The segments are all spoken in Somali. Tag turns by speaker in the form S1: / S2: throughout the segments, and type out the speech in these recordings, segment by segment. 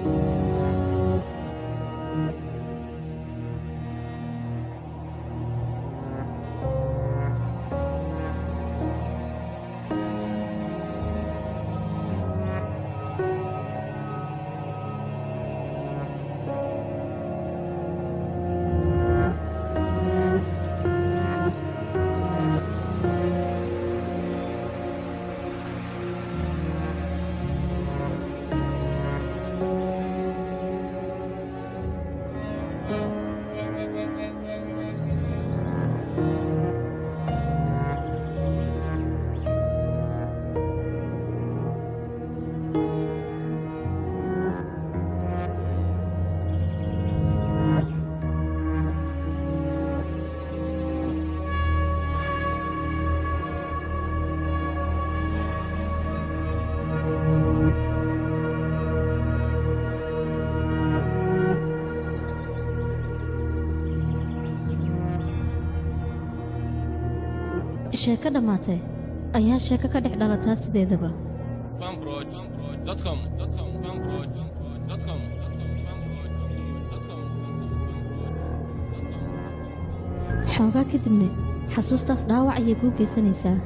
S1: sheeko dhammaatay ayaa sheeko ka dhex dhalataa sideedaba
S2: fanbroch.com fanbroch.com
S1: xoogaa kadibna xasuustaas dhaawac ayay kuu geysanaysaa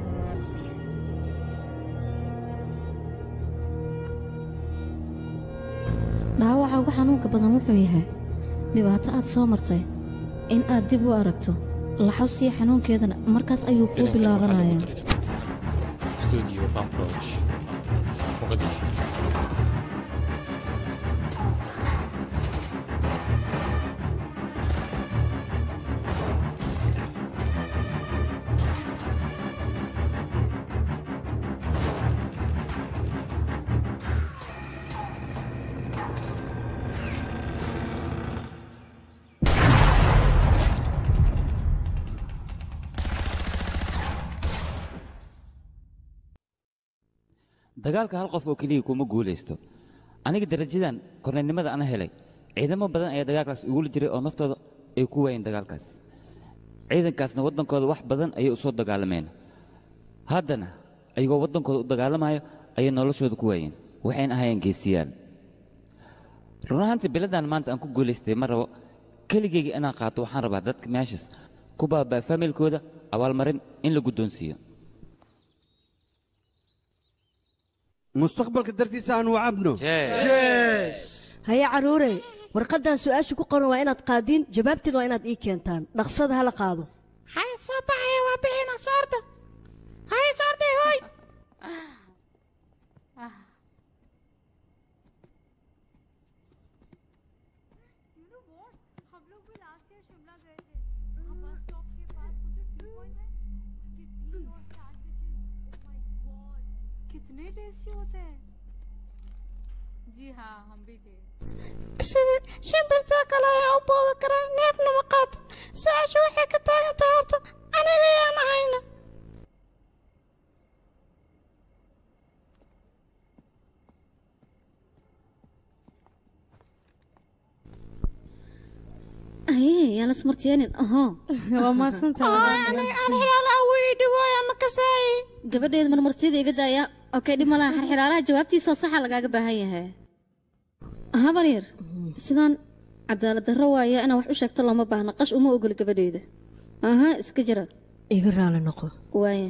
S1: dhaawaca ugu xanuunka badan wuxuu yahay dhibaato aad soo martay in aad dib u aragto laxawsiya xanuunkeedana markaas ayuu kuu bilaabanayaa
S2: studio fanbroch muqdisho
S3: dagaalka hal qof oo keliya kuma guulaysto aniga darajadan korneynimada ana helay ciidamo badan ayaa dagaalkaas igula jiray oo naftooda ay ku waayeen dagaalkaas ciidankaasna waddankooda wax badan ayay u soo dagaalameen haddana ayagoo waddankooda u dagaalamayo ayay noloshooda ku waayeen waxayna ahaayeen geesiyaal run ahaantii biladan maanta aan ku guulaystay ma rabo keligeyga inaan qaato waxaan rabaa dadka meeshaas ku baabaa familkooda abaalmarin in la guddoonsiiyo
S4: mustaqbalka dartiisa aan wacabno
S5: haya carruurey warqaddan su'aasha ku qoran waa inaad qaadiin jawaabteeda waa inaad ii keentaan dhaqsada hala qaado
S6: hay soo baxaya waa bixina soorda hay soorday hoy
S7: कितने tasty होते हैं जी हाँ हम भी थे
S6: sida shimbirtaa kale ayaa u boobi karaa neefna ma qaato su-aashu waxay ka taagan tahay horta aniga ayaan ahayna
S1: aye yaan la smartiyeenin ahoo
S7: waa mahadsantahay
S6: aan xilaala aweydi waaya ma kasaaye
S1: gabadheeda marmarsiyada iga daaya okey dhib malaha xirxiraalaha jawaabtiisoo saxa lagaaga baahan yahay habaryar sidaan cadaalad darro waaya inaa wax u sheegto looma baahna qash uma ogol gabadheeda aha iska jira
S5: iga raali noqo
S1: waaya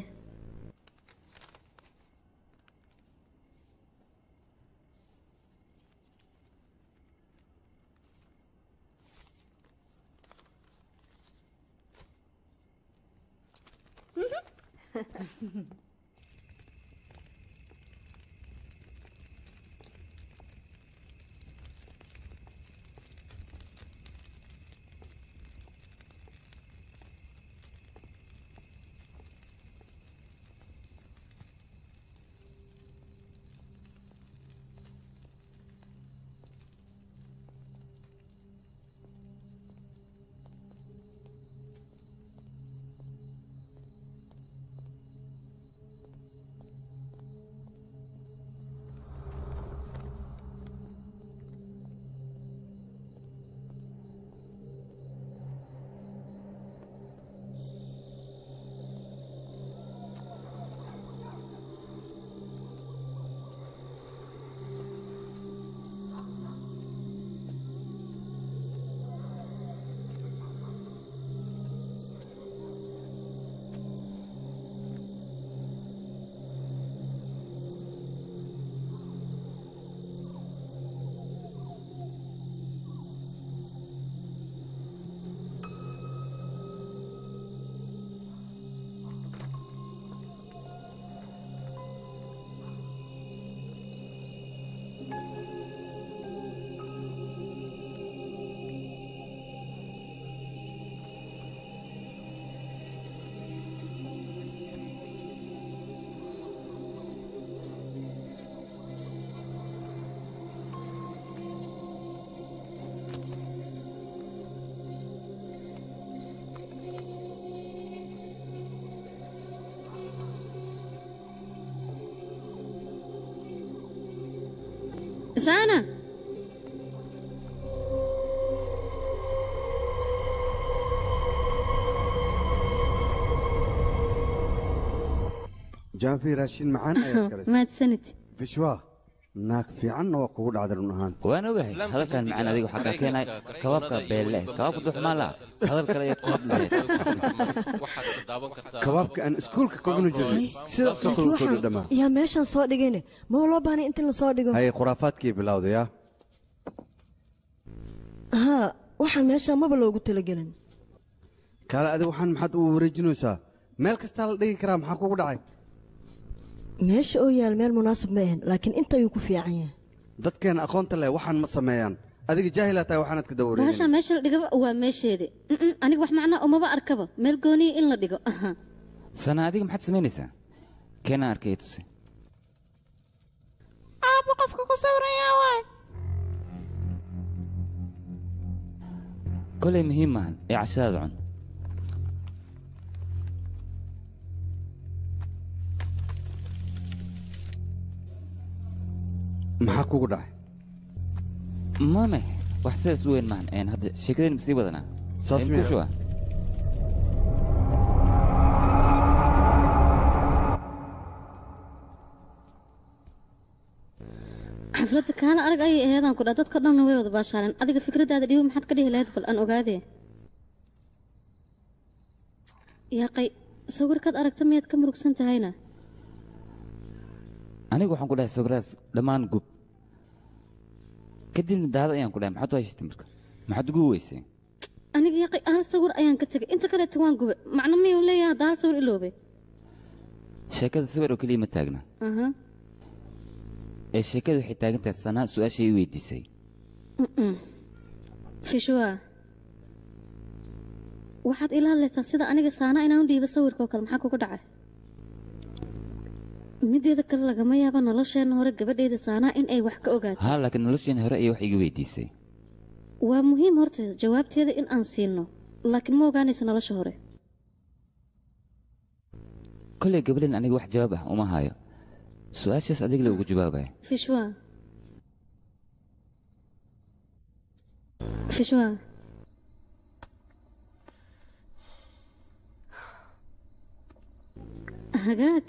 S1: saana
S4: jaafi raashin macaan ayaad karaysa
S1: mahadsanid
S4: bishwa naag fiicanna waa kugu dhacday run ahaanta
S3: waan ogahay hadalkan macaan adiga waxaa kaa keenay kabaabka beelle kabaabka duxmaan laha hadal kale iyo koob lahayd
S2: waxaad ka daawan kartaa
S4: kabaabka aan iskuulka ka cuni jirnay sidaasoo kale u kooda dhammaa
S5: yaa meeshaan soo dhigayne maba loo baahnay inta la soo dhigo
S4: haye khuraafaadkii bilowdaya
S5: haa waxaan meeshaan maba loogu talagelin
S4: kaale adiga waxaan maxaad u wareejinaysaa meel kastaa la dhigi karaa maxaa kugu dhacay
S5: meesha oo yaal meel munaasib ma ahan laakiin inta ayuu ku fiican yahay
S4: dadkeena aqoonta leh waxaan ma sameeyaan adiga jaahilaa tahay waxaanaad ka
S1: bahashaa
S4: dawareegin
S1: meesha la dhigaba waa meesheedi Mm-mm, aniga wax macnaa umaba arkaba meel gooniya in la dhigo aha
S3: sana adiga maxaad samaynaysaa keenaan arkay tusi
S6: aabba qofka ku sawirayaa waay
S3: kolay muhiim maahan ee cashadaada cun
S4: maxaa kugu dhacay
S3: mame wax sidaas u weyn maahan een hadda sheekadeen masii wadanaa
S4: Saas
S3: Een
S4: miyaa?
S3: kushuba.
S1: xafladda kaala arag ayay aheedaan ku dha dadka dhanna way wada baashaaleen adiga fikradaada dhibo maxaad ka dhihi lahayd bal aan ogaadee yaaqay sawirkaad aragta miyaad ka murugsan tahayna
S3: anigu waxaan ku dhahay sawiraas dhammaan gub kadibna daada ayaan ku dhahay maxaad u haysatay marka maxaad ugu weysay
S1: aniga yaaqay hal sawir ayaan ka tegay inta kaleeto waan gube macno miyuu leeyahay hadda hal sawir iloobay
S3: sheekada sawir oo keliya ma taagna
S1: aha
S3: ee sheekada waxay taagan tahay sanaa su-aashay i weydiisay
S1: fishwa waxaad ila hadlaysaa sida aniga saana inaan u dhiibo sawirka oo kale maxaa kugu dhacay mideeda kale lagama yaaba nolosheenna hore gabadheyda saanaa in ay wax ka ogaato
S3: haa laakiin nolosheena hore ayay wax iga weydiisay
S1: waa muhiim horta jawaabteeda in aan siino laakiin ma ogaanaysa nolosha hore
S3: kollay gabadhan aniga wax jawaab ah uma hayo su-aashaas adiga la ugu jawaabaya
S1: fishwa fishwa hagaag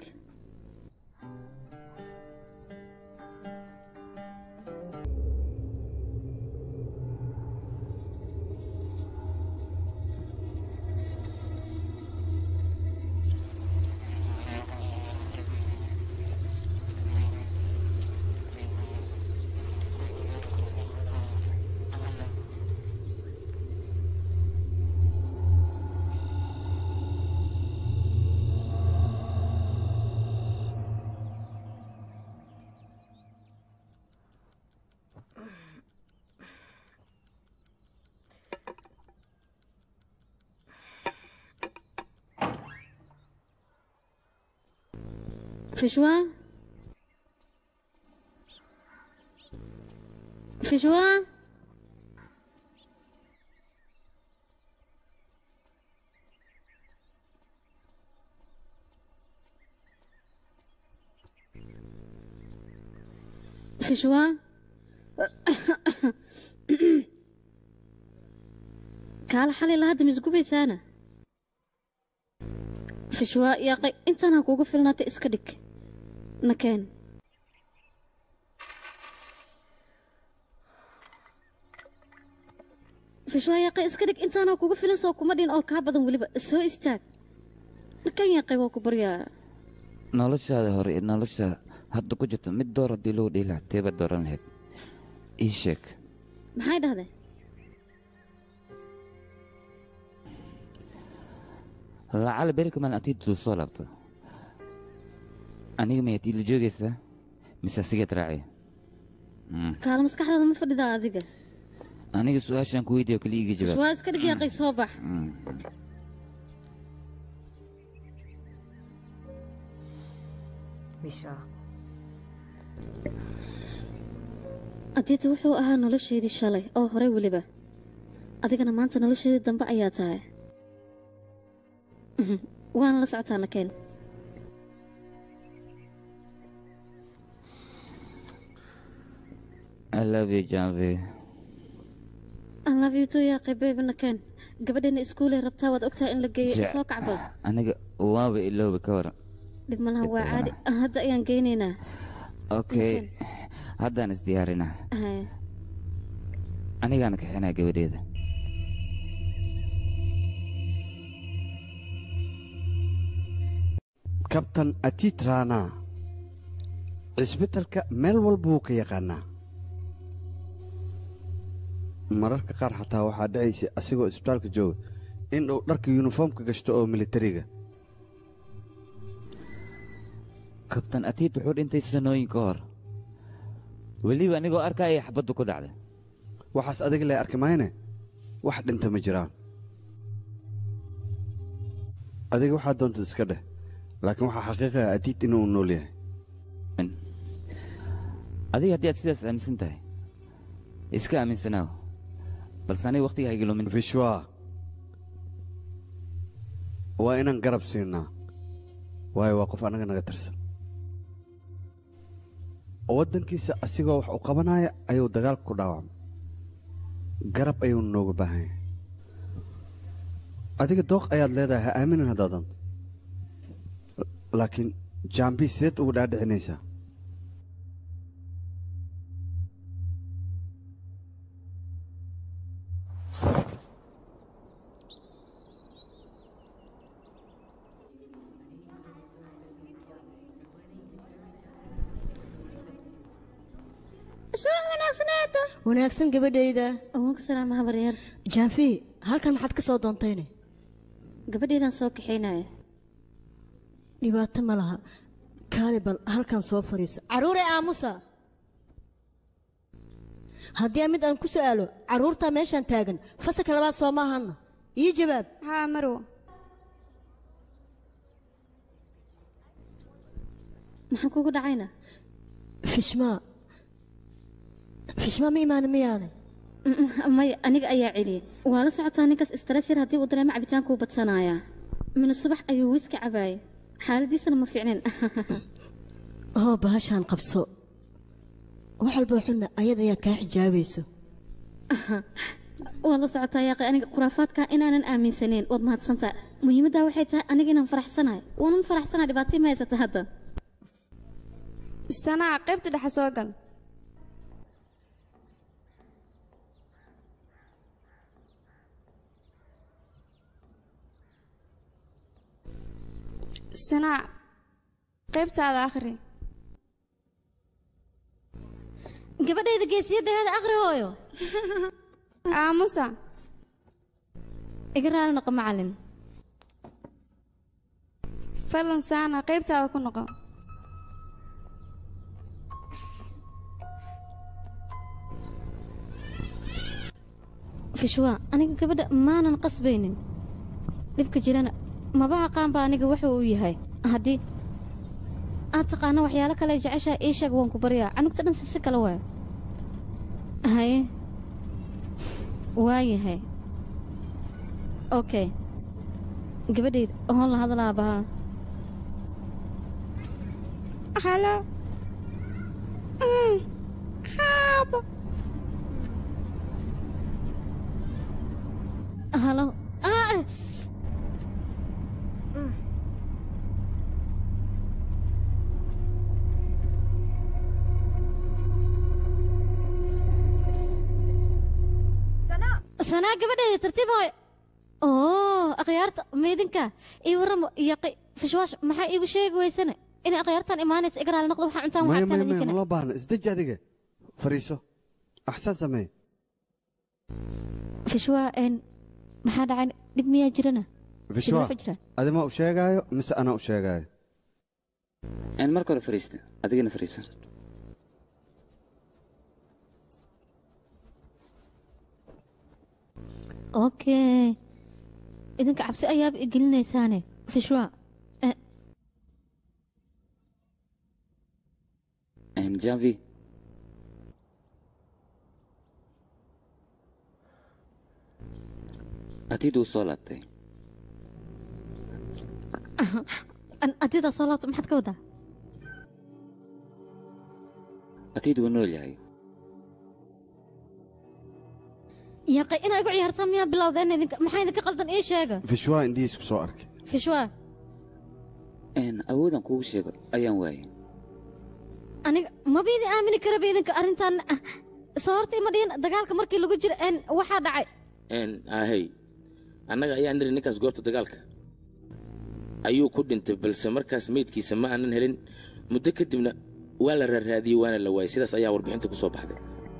S1: fishwa fishwa fishwa kaala xalay la hadda misgubaysaana fishwa yaaqay intaan ha kuugu filnaata iska dhig nakeen fishwa yaaqay iska dhig intaan ha kuugu filan soo kuma dhin oo kaa badan weliba soo istaag nakeen yaaqay waa ku baryaa
S3: noloshaada hore iyo nolosha hadda ku jirta mid door haddii loo dhihi lahaa teebaad dooran lahayd ii sheeg
S1: maxay dhahdeen
S3: lacala beri kamaan atiidtu soo laabto aniga may atiid la joogaysaa mise asigaad raacaya Mm.
S1: kaala maskaxdaada ma fadhidaa adiga
S3: aniga su-aashaan ku weydiiyo kaliya iga jawaab
S1: fishwa iska dhig yaaqay soo bax
S3: Mm.
S1: adiita wuxuu ahaa nolosheedii shalay oo horey weliba adigana maanta nolosheedii dambe ayaa tahay Mhm. waana la socotaa nakeen
S3: I love you, Janvi.
S1: I love you too yaaqay baybana ken gabadhana iskuulay rabtaa waad ogtahay in la geeyo
S3: Je-
S1: soo kacbal
S3: Aniga waaba iloobi ka waran.
S1: dhib malaha waa caadi hadda ayaan geynaynaa
S3: Okay. Haddaan isdiyaarinaa.
S1: Haya.
S3: Anigaana kaxinaa gabadheeda.
S4: kabtan atit raana cisbitalka meel walba wuu ka yaqaanaa mararka qaar xataa waxaa dhacaysa asigoo isbitaalka jooga in uu dharka yuniformka gashto oo militariga
S3: Kabtan Atiid wuxuu dhintay sanooyin ka hor. Weliba anigoo arkaya xabaddu ku dhacday.
S4: waxaas adiga lee arki mayne wax dhinta ma jiraan adiga waxaa doontad iska dheh laakiin waxaa xaqiiqaya adiid inuu nool yahay
S3: Adiga haddii aad sidaas aaminsan tahay, iska aaminsanaaw. Balse aniga waqtiga ha iga lumin.
S4: vishwa waa inaan garab siinaa waayo waa qof annaga naga tirsan waddankiisa asigoo wax u qabanaya ayuu dagaalka ku dhaawacmay garab ayuu nooga baahan yahay adiga dooq ayaad leedahay ha aaminin haddaadan laakiin jaambi sideed ugu dhaadhicinaysaa
S6: soo wanaagsaneeda
S5: wanaagsan gabadhayda
S1: ugu salaama habaryar
S5: jaanfi halkan maxaad ka soo doontayne
S1: gabadheedaan soo kaxaynaya
S5: dhibaato ma laha kaali bal halkan soo fadhiiso carruure aamusa haddii aan mid aan ku su'aalo carruurtaa meeshaan taagan fasalka labaad soo maahanna ii jawaab
S8: haa marwo
S1: maxaan kugu dhacayna
S5: fishmaa fishmaa ma imaana miyaane
S1: maya aniga ayaa celiyey waa la socotaa ninkaas stress yar haddii uu dareemo cabitaankuu badsanayaa mina subax ayuu wiiska cabaayay xaaladiisana ma fiicnayn
S5: oo bahashaan qabso wax walboo xunna ayada ayaa kaa xijaabayso
S1: waad la socotaa yaaqay aniga khuraafaadka inaanan aaminsaneyn waad mahadsantaa muhiimaddaa waxay tahay aniga inaan faraxsanahay waanan faraxsanaa dhibaato ima haysata hadda
S8: sanaa qaybta dhexe soo gal sanaa qaybtaada akhri
S1: gabadhayda geesiyadaheeda akhri hooyo
S8: aamusa
S1: iga raali noqo macalin
S8: fadlan saana qaybtaada ku noqo
S1: fishwa aniga gabadha maanan qasbaynin dhibka jirana maba aqaanba aniga wuxuu uu yahay haddii aad taqaano waxyaalo kale jeceshaa ii sheeg waan ku baryaa canugta dhan si si kale waa haye waa yahay okay gabadhayda oon la hadlaa bahaa
S6: halo Mm, haabo
S1: halo ah sanaa gabadheeda tartiib hooy oo akhyaarta meydinka ii warramo iyo qi- fishwaash maxaa iigu sheegi weysane inay akhyaartan imaanaysa iga raali noqdo waxaa cuntaan
S4: maya
S1: waxaa
S4: maya
S1: taan
S4: maya
S1: idinkana
S4: maloo baahna isdeji adiga fariiso axsaan samee
S1: fishwaa een maxaa dhacay dhib miyaa jirana
S4: Fishwa,
S1: Sidee ku jiraan
S4: adima u sheegaayo mise anaa u sheegaayo
S3: Aan marka hore fariista, adigana fariiso.
S1: okay idinka cabsi ayaaba igelinaysaane fishwa eh,
S3: Een Janvi. Atiid uu soo laabtay.
S1: an- adidaa soo laabto maxaad ka wadaa
S3: Atiid wuu nool yahay.
S1: yaqay inaa igu ciyaartaan miyaa bilowdeen idinka maxaa idinka qaldan ii sheega
S4: fishwaa indhihiis ku soo arkay
S1: fishwaa
S3: Een, awoodaan kuugu sheego ayaan waayay
S1: aniga maba idin aamini karaba idinka arrintan ah, soo horta ima dhihin dagaalka markii lagu jiro een waxaa dhacay
S9: n ahey annaga ayaa niri ninkaas goobta dagaalka ayuu ku dhintay balse markaas meydkiisa ma aanan helin muddo kadibna waa la raaraadiyey waana la waayey sidaas ayaa warbixinta ku soo baxday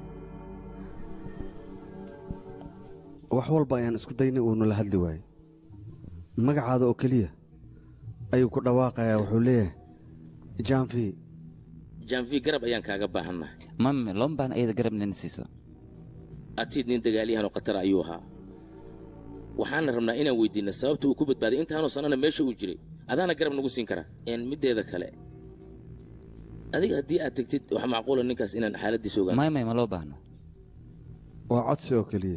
S4: wax walba ayaan isku daynay uunu la hadli waayey magacaada oo keliya ayuu ku dhawaaqayaa wuxuu leeyahay jaanfi
S9: janvi garab ayaan kaaga baahannahay
S3: mame looma baahna iyada garab inayna siiso
S9: atiid nin dagaalyahan oo khatar ayuu ahaa waxaana rabnaa inaan weydiinna sababta uu ku badbaaday intaanoo sannana meesha uu jiray adaana garab nagu siin karaa n middeeda kale adiga haddii aad tegtid waxaa macquula ninkaas inaan xaaladdiisa ogaan
S3: may may ma loo baahno
S4: waa codsi oo keliya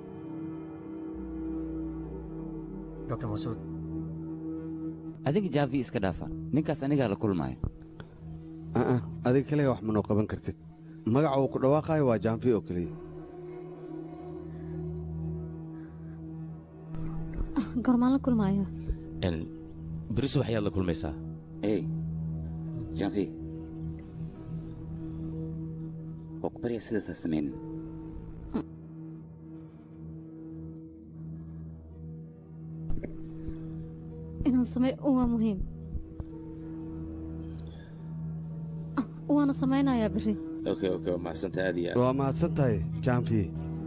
S10: dr masuud
S3: adiga jaavi iska dhaafa ninkaas anigaa la kulmaayo
S4: aa adiga kaliya wax manoo qaban kartid magaca uu ku dhawaaqaayo waa jaanfi oo keliya
S1: gormaan la kulmaayo
S9: n beri subax ayaad la kulmaysaa
S3: ey jaavi waa ku baryaa sidaasaa samaynin
S1: inaan sameeyo waa muhiim Ah, waana samaynayaa berri
S9: okay okay waa mahadsanta aad iyo aad
S4: waa mahadsan tahay jaanfi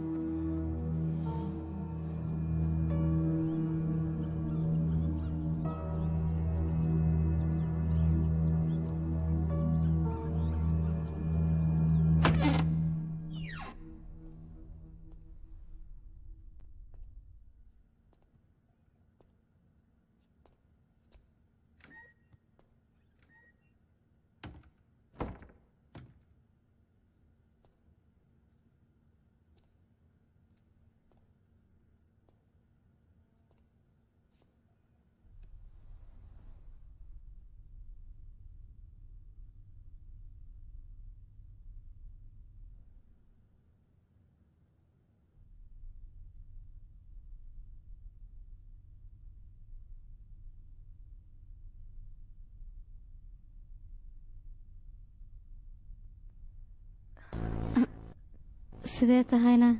S1: sidee tahayna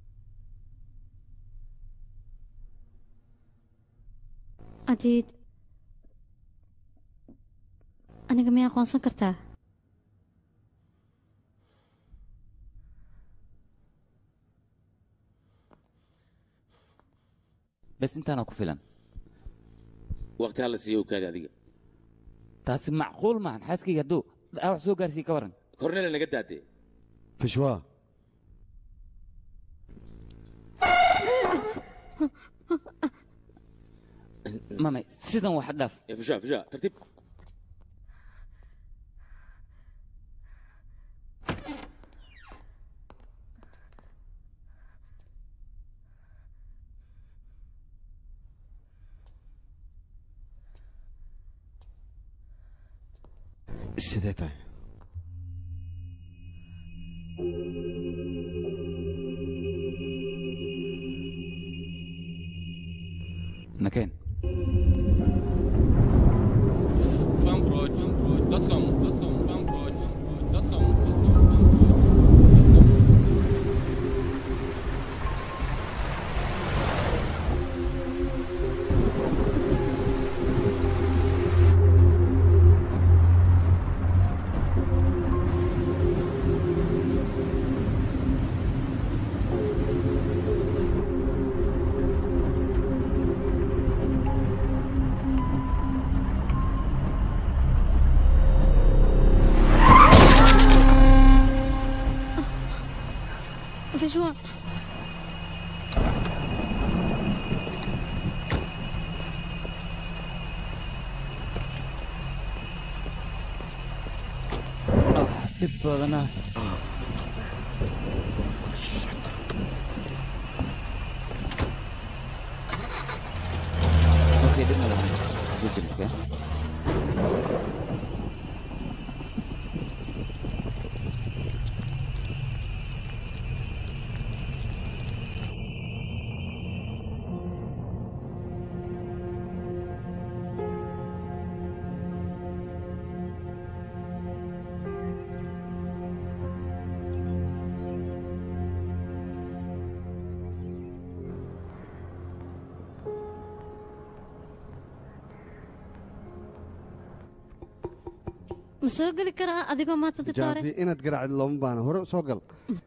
S1: adiid aniga miyaa aqoonsan kartaa
S3: bes intaana ku filan
S9: waqti hala siiyo okaadi adiga
S3: taasi macquul maahan xaaskayga hadduu dhaawac soo gaarsiiye ka waran
S9: kornele naga daadee
S4: fishwaa
S3: mame sidan wax dhaaf
S9: Eh, fisha fisha tartiib
S4: sidee tahay
S3: nakeen
S2: fanbroch.com fanbroch.com
S1: fishwa
S3: dhib badana Okay, dhib malaha. Ku jirta.
S1: ma soo geli karaa adigoo maanta titoore
S4: jaafi inaad garaacid looma baana hore soo gal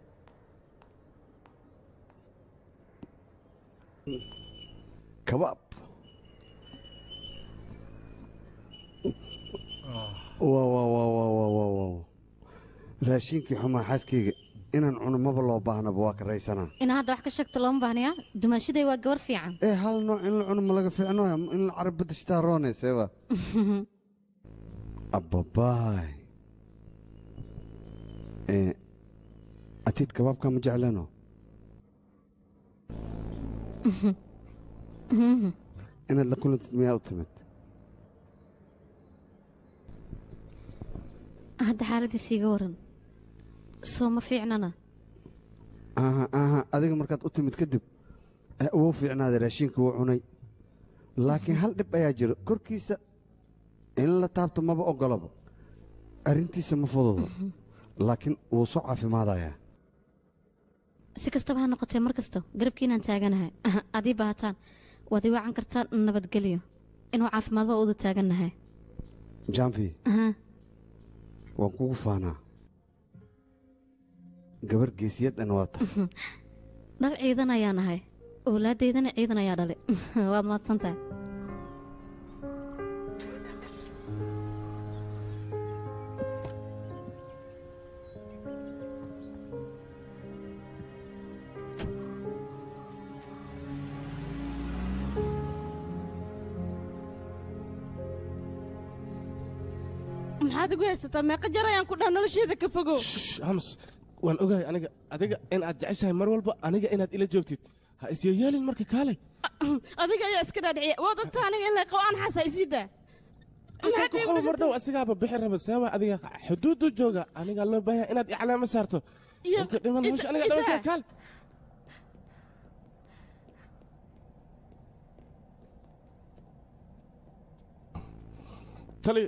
S4: kabaab waa waa waa waa waa waa waa raashinkii xumaa xaaskayga inaan cuno maba loo baahnaba waa ka raysanaa
S1: inaa hadda wax ka sheegto looma baahnayaa dumaashaday waa gabar fiican
S4: ee hal nooc in la cuno ma laga fiicno in la carab badashtaa roonayseeba abbabaay ee atiid kabaabka ma jeclano inaad la kulantid miyaa u timid
S1: hadda xaaladiisa iga waran soo ma fiicnana
S4: aha aha adiga markaad u timid kadib eh, wuu fiicnaaday raashinka wuu cunay laakiin hal dhib ayaa jiro korkiisa in la taabto maba ogolaba arrintiisa ma fududo laakiin wuu soo caafimaadayaa
S1: si kastaba ha noqotee mar kasta garabkiinaan taaganahay adii baahataan waad ii wacan kartaan nabadgelyo inuu caafimaad waa uda taagannahay
S4: jamfi
S1: Aha.
S4: waan kugu faanaa gabar geesiyadana waa tahay
S1: dhal ciidan ayaa nahay owlaadaydana ciidan ayaa dhalay waad mahadsan tahay
S11: maxaad igu haysataa meeqa jar ayaan ku dhaha nolosheeda ka fogow
S12: hams waan ogahay aniga adiga in aad jeceshahay mar walba aniga inaad ila joogtid ha isyeyeelin marka kaalay
S11: adiga ayaa iska dhaadhiciya waad ogtaa aniga in la qabo aan xasa isii daa
S12: halkan ku qabo mar dhow asigaaba bixi raba seewa adiga xuduudu jooga aniga loo baahaya inaad iclaamo saarto
S11: Iyo-
S12: inta dhiman hawsha
S11: ida-
S12: aniga dhamaysta
S11: ida-
S12: kaal tali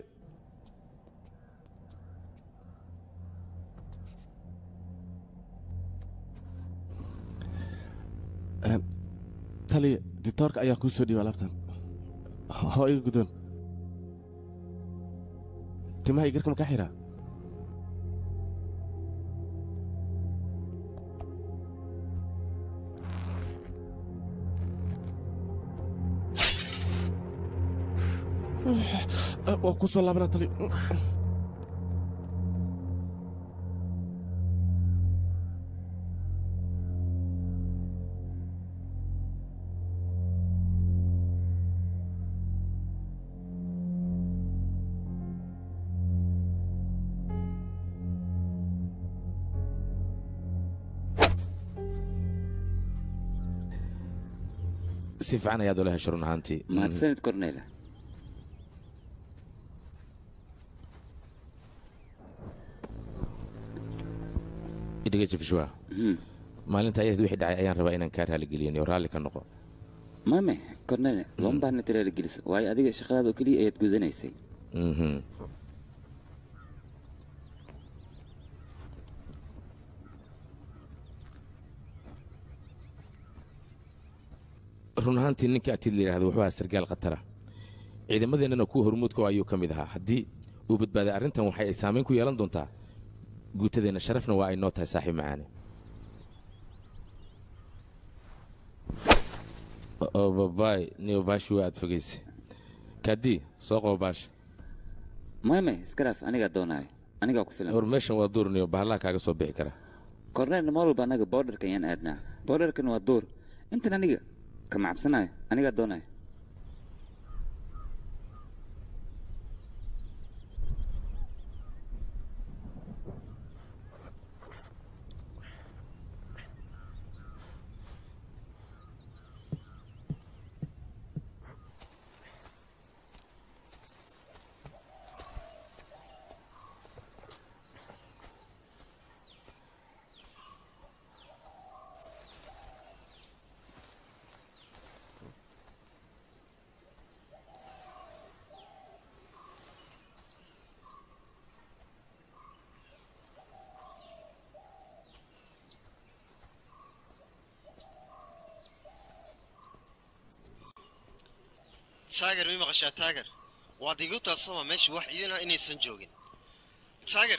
S12: Een, tali ditoorka ayaa kuu soo dhiiba alaabtan hoo iga guddoon timaha igarka ma ka xiraa waa ku soo laabana tali
S9: si fiican ayaad ula hesho run ahaantii
S3: mahadsanid korneyla
S9: idhiga jifshwa maalinta ayad wixii dhacay ayaan rabaa inaan kaa raaligeliyan oo raalli ka noqo
S3: mame korneyla looma baahna tiraala geliso waayo adiga shaqadaada oo keliya ayaad gudanaysay
S9: Mhm. run ahaantii ninka atiid la yidhahdo wuxuu ahaa sargaal khatara ciidamadeennana kuwa hormuudka oo ayuu ka mid ahaa haddii uu badbaaday arrintan waxay ay saamayn ku yeelan doontaa guutadeenna sharafna waa ay noo tahay saaxiib macaane oo babaay niyo baashi waa aad fogayse kaadii soo qabo baasha
S3: mame iska dhaaf anigaa doonaayo anigaa ku filan
S9: war meeshan waa duur niyo bahallaha kaaga soo bixi kara
S3: korneyl mar walba anaga boodharka ayaan aadnaa boodharkan waa duur intan aniga kama cabsanayo anigaa doonayo
S13: taagar mi maqashaa taagar waad igu taasama meesha wax iidana inaysan joogin taager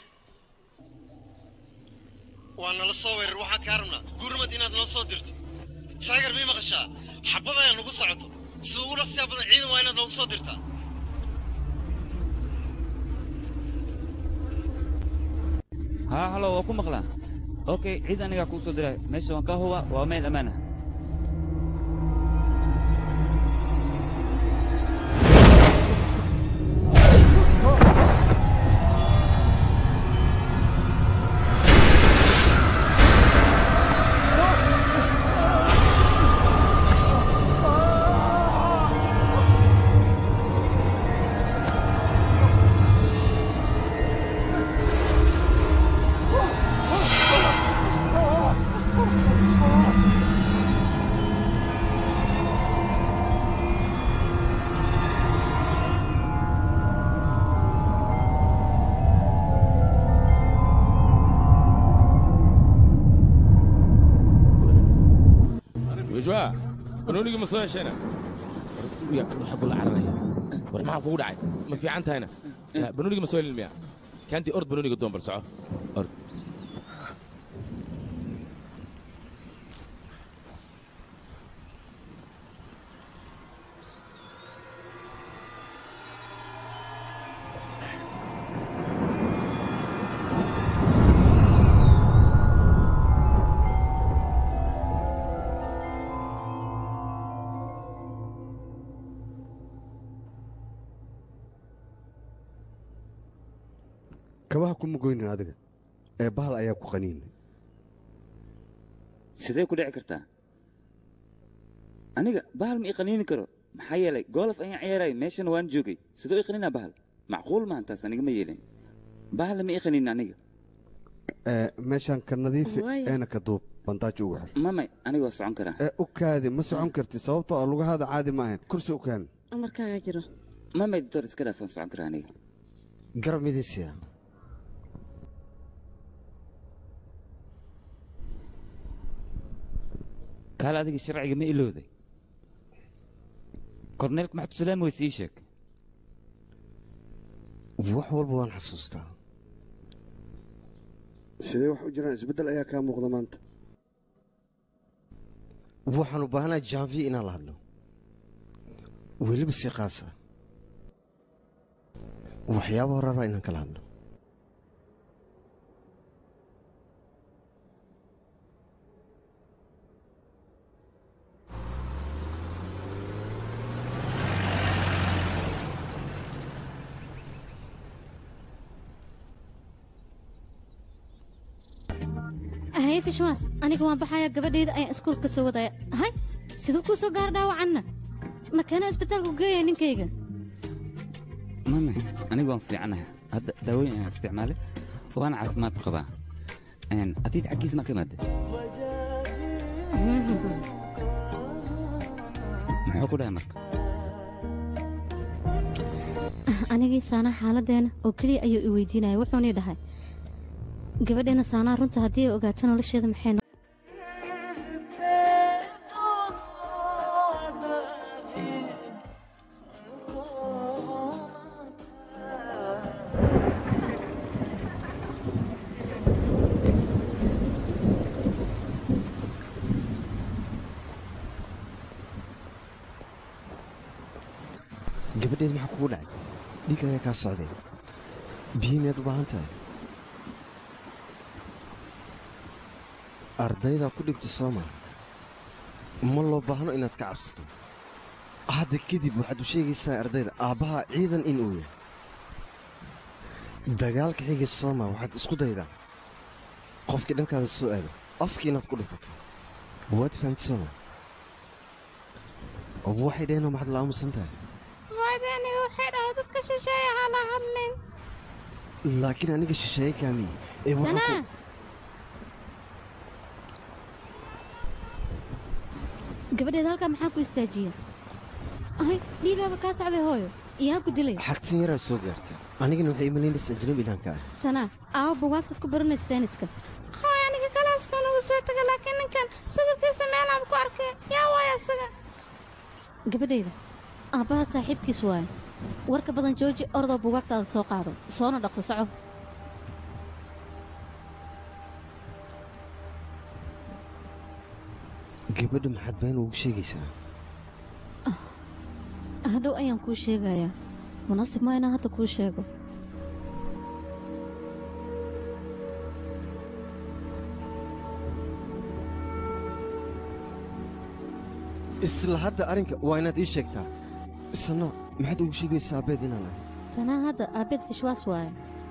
S13: waa nala soo weerar waxaan kaa rabnaa gurmad inaad noo soo dirto taager mii maqashaa xabad ayaa nagu socoto sida ugu dhaqsiyaa badan ciidan waa inaad noogu soo dirtaa
S3: haa halo waa ku maqlaa okay ciid anigaa kuu soo diray meesha waan kaa huba waa meel ammaan ah
S9: wajwa banoonigii ma soo heshayna ya waxa kula cararaya war maxaa kugu dhacay ma fiican tahayna Ya, banoonigii ma soo helin miya kaantii ord banooniga doon bal soco ord
S4: kabaha kuma goynin adiga ee bahal ayaa ku qaniinay
S3: sidee ku dhici kartaa aniga bahal ma ii qaniini karo maxaa yeelay golf ayaan ciyaarayay meeshana waan joogay sidoo ii qaniinaa bahal macquul maan taas aniga ma yeelin bahal ma ii qaniinin aniga
S4: ee meeshaan ka nadiifi
S1: Waaya.
S4: eena ka duub bantaajo ugu xir
S3: mamay aniga waa socon karaa
S4: ee u kaadi ma socon karti sababtoo ah lugahaada caadi ma ahayn kursi u keen
S1: amarkaagaa jiro
S3: mamay doctor iska dhaaf waan socon karaa aniga
S13: garab midisiya
S3: kaale adiga sharciga ma ilowday korneelka maxamed salaam way sii sheeg
S13: wax walba waan xasuustaa
S4: sidee wax u jiraan isbeddel ayaa kaa muuqda maanta
S13: waxaan u baahanahay janvier inaan la hadlo weliba si qaas ah waxyaaba horara inaan kala hadlo
S1: haye fishwaas aniga waan baxayaa gabadhayda ayaan iskuulka ka soo wadaya hay siduu kuu soo gaar dhaawacanna makeena isbitaalku geeya ninkayga
S3: mamay aniga waan fiicanahay hadda daawooyin ayaan isticmaalay waana caafimaad qabaa Een, adiid xaggiisa ma ka imaada muxuu ku dhahay marka
S1: anigii saanaa xaaladeena oo keliya ayuu i weydiinaya wuxuunii dhahay gabadheena saanaa runta haddii ay ogaato nolosheeda maxay no-
S13: gabadheed maxaa kugu dhacay dhiig ayaa kaa socday biyo miyaad u baahan tahay ardaydaa ku dhibta soo maa ma loo baahno inaad ka cabsato hadda kadib waxaad u sheegaysaa ardayda aabbaha ciidan in uu yahay dagaalka xiga sooma waxaad isku daydaa qofkii dhankaada soo aado afkii inaad ku dhufato waad fahamti sooma oo waxay dhaheenoo maxaad la aamusan tahay
S6: hooyadii aniga waxay dhahay dadka shisheeye ha la hadlin
S13: laakiin aniga shisheeye kaamiye ee waxaan
S1: sanaa
S13: ku-
S1: gabadheeda halkaa maxaa ku istaajiya ahay dhiigaaba kaa socday hooyo iyaa ku dilay
S13: xagtin yaraa soo gaarta anigana waxay imalaynaysa ajnabi inaan ka ah
S1: sanaa aawo bugaagtaad ku baranaysa sayniska
S6: hooy aniga kalaaskan ugu soo taga laakiin ninkan sawirkiisa meelaan ku arkay yaa waaya isaga
S1: gabadhayda aabbaha saaxiibkiis waaye warka badan jooji ordoo bugaagtaada soo qaado soona dhaqso soco
S4: gabadha maxaad been ugu sheegaysaa
S1: hadhow ayaan kuu sheegayaa munaasib maa inaan hadda kuu sheego
S4: isla hadda arrinka waa inaad ii sheegtaa isna maxaad ugu sheegaysaa abeed inaan ahay
S1: sanaa hadda aabbeed fishwaas waaye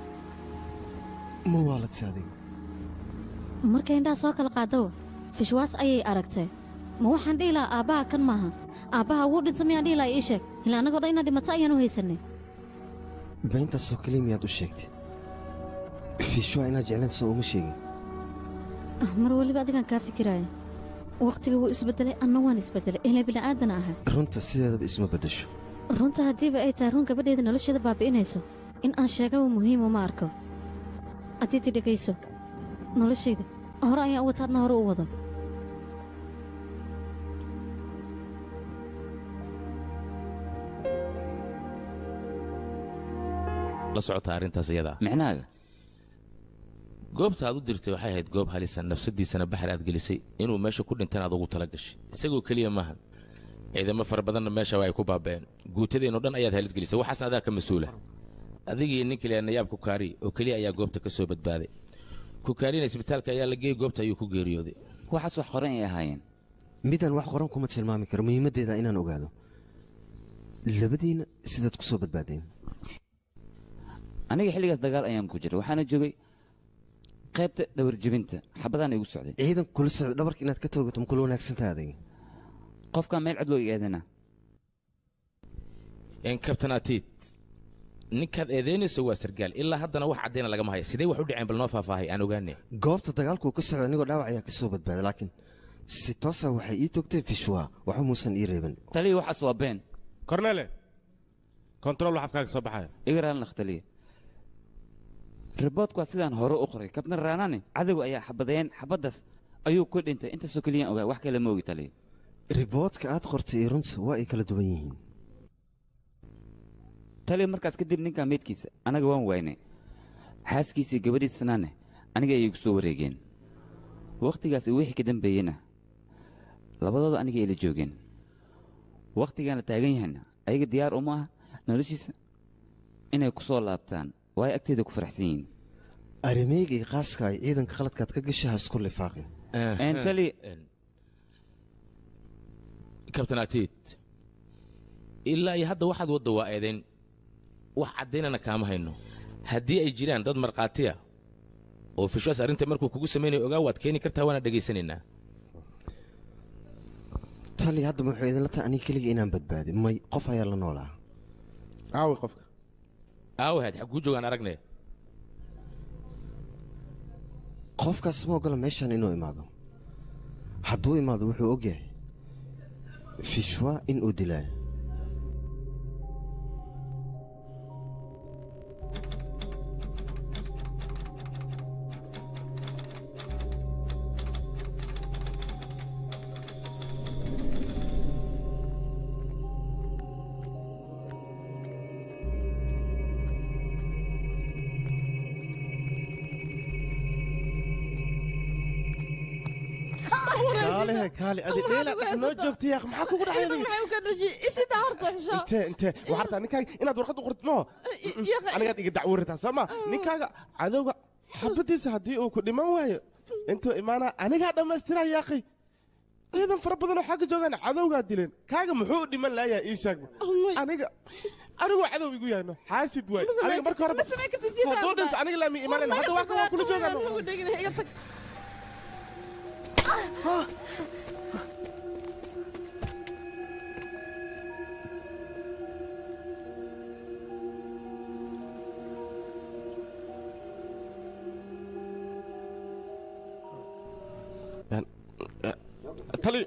S4: ma waaladse adiga
S1: markay indhaha soo kala qaadawa fishwaas ayay aragtay ma waxaan dhihi lahaa aabbaha kan maaha aabbaha wuu dhinta miyaan dhihi lahaa ii sheeg ilaa annagoo dhan inaad dhimato ayaan u haysanay
S4: beentaasoo keliya miyaad u sheegtay fiishwaa inaad jeclaan soo uma sheegin
S1: Ah, mar weliba adigaan kaa fikiraaya wakhtiga wuu isbeddelay anna waan isbeddelay ilaa bini'aadan ahay
S4: runta sideedaba isma beddesho
S1: runta haddiiba ay tahay run gabadheeda nolosheeda baabi'inayso in aan sheegaba muhiima ma arko addiiti dhegayso noloshayda hore ayaan u wataadna hore u wado
S9: la socota arrintaas iyada
S3: micnahaaga
S9: goobta aad u dirtay waxay ahayd goob halisa nafsadiisana baxar aad gelisay inuu meesha ku dhintan aad ugu tala gashay isagoo keliya maahan ciidamo fara badanna meesha waa ay ku baaba'een guutadeenoo dhan ayaad halis gelisay waxaasna adaa ka mas-uula adigii nin keliya nayaab kukaari oo keliya ayaa goobta ka soo badbaaday kukaarina isbitaalka ayaa la geeyey goobta ayuu ku geeriyooday
S3: waxaas wax qoran ay ahaayeen
S4: midaan wax qoran kuma tilmaami karo muhiimaddeeda inaan ogaado labadiinna sidaad ku soo badbaadeen
S3: aniga xilligaas dagaal ayaan ku jiray waxaana joogay qaybta dhawarjebinta xabadaan igu socday
S4: ciidan kula socda dhabarka inaad ka toogato ma kula wanaagsantaha adiga
S3: qofkaa meel cod loo eedana
S9: n kabtan atiid ninkaad eedaynayso waa sargaal ilaa haddana wax caddayna lagama haya sidee wax u dhaceen bal noo faahfaahay aan ogaane
S4: goobta dagaalku ka socda anigoo dhaawac ayaa ka soo badbaaday laakiin si toosa waxay ii toogtay fishwa waxba muusan ii reeban
S3: taliya waxaas waa been
S12: kornele kontarool wax afkaaga soo baxaya
S3: igaraan lakhtaliya riboodku waa sidaan hore u qoray kabtan raanani cadowga ayaa xabadayeen xabaddaas ayuu ku dhintay intaasoo keliyaan ogaa wax kale ma ogi taliya
S4: riboodka aad qortay iyo runta waa ay kala duwan yihiin
S3: taliya markaas kadib ninkaa meydkiisa anaga waan waynay xaaskiisii gabadhiisanaane aniga ayay ku soo wareegeen wakhtigaas iyo wixii ka dambeeyeyna labadooda aniga ayla joogeen wakhtigaan la taagan yahayna ayaga diyaar uma ah noloshiisa inay ku soo laabtaan waayo agteeda ku faraxsan yihiin
S4: arimeyga iyo qaaska ay ciidanka qaladkaad ka gasha ha isku lifaaqin
S3: taliya
S9: kabtan atiid ilaa iyo hadda waxaad wadda waa eedayn wax caddaynana kaama hayno haddii ay jiraan dad markhaatiya oo fishwaas arrinta markuu kugu samaynayo ogaa waad keeni kartaa waana dhegaysanaynaa
S4: tali haddaba wuxuu idinla tahay aniga keliga inaan badbaadi may qof ayaa la noolaa
S12: aawi qofka
S9: aawahaad xagguu joogaan aragne
S4: qofkaas ma ogola meeshaan inuu imaado hadduu imaado wuxuu og yahay fishwa in uu dilaa
S12: kaalehe kaale adi dheela noo joogtay yaaq maxaa kugu dhacay adiga
S11: maxay u ka dhaji isida horta xisho
S12: intee intee waxaa rabtaa ninkaaga inaad warqad u qortid moo anigaad iga dacwuritaa soo ma ninkaaga cadowga xabadiisa haddii uu ku dhiman waayo intuu imaanaa anigaa dhammaystiraa yaaqay ciidan fara badanoo xagga joogaan cadowgaa dileen kaaga muxuu u dhiman laayaa ii sheeg aniga anigoo cadow igu yahayno xaasid waay aniga marka hore hadduu dhinto aniga laami imaanayna hadda waa kan waa kula joogaano tali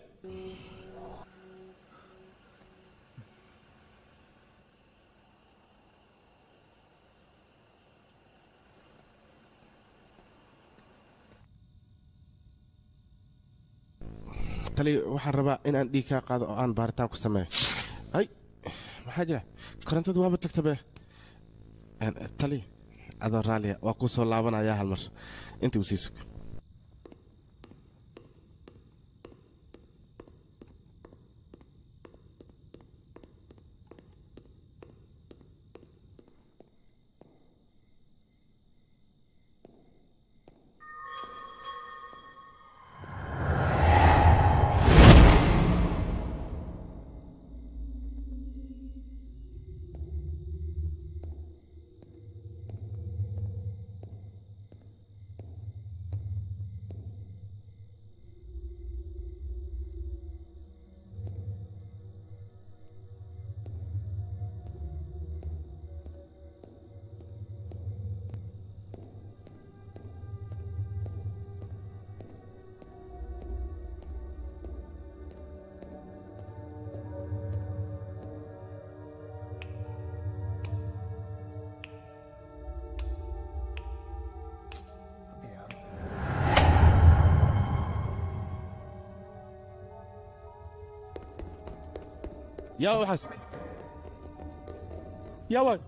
S12: tali waxaan rabaa inaan dhiig kaa qaado oo aan baaritaan ku sameeyo ay maxaa jira korontadu waaba tagta be tali adoo raalliya waa kuu soo laabanayaa hal mar intii uu sii sug yaa waxaas yaa waay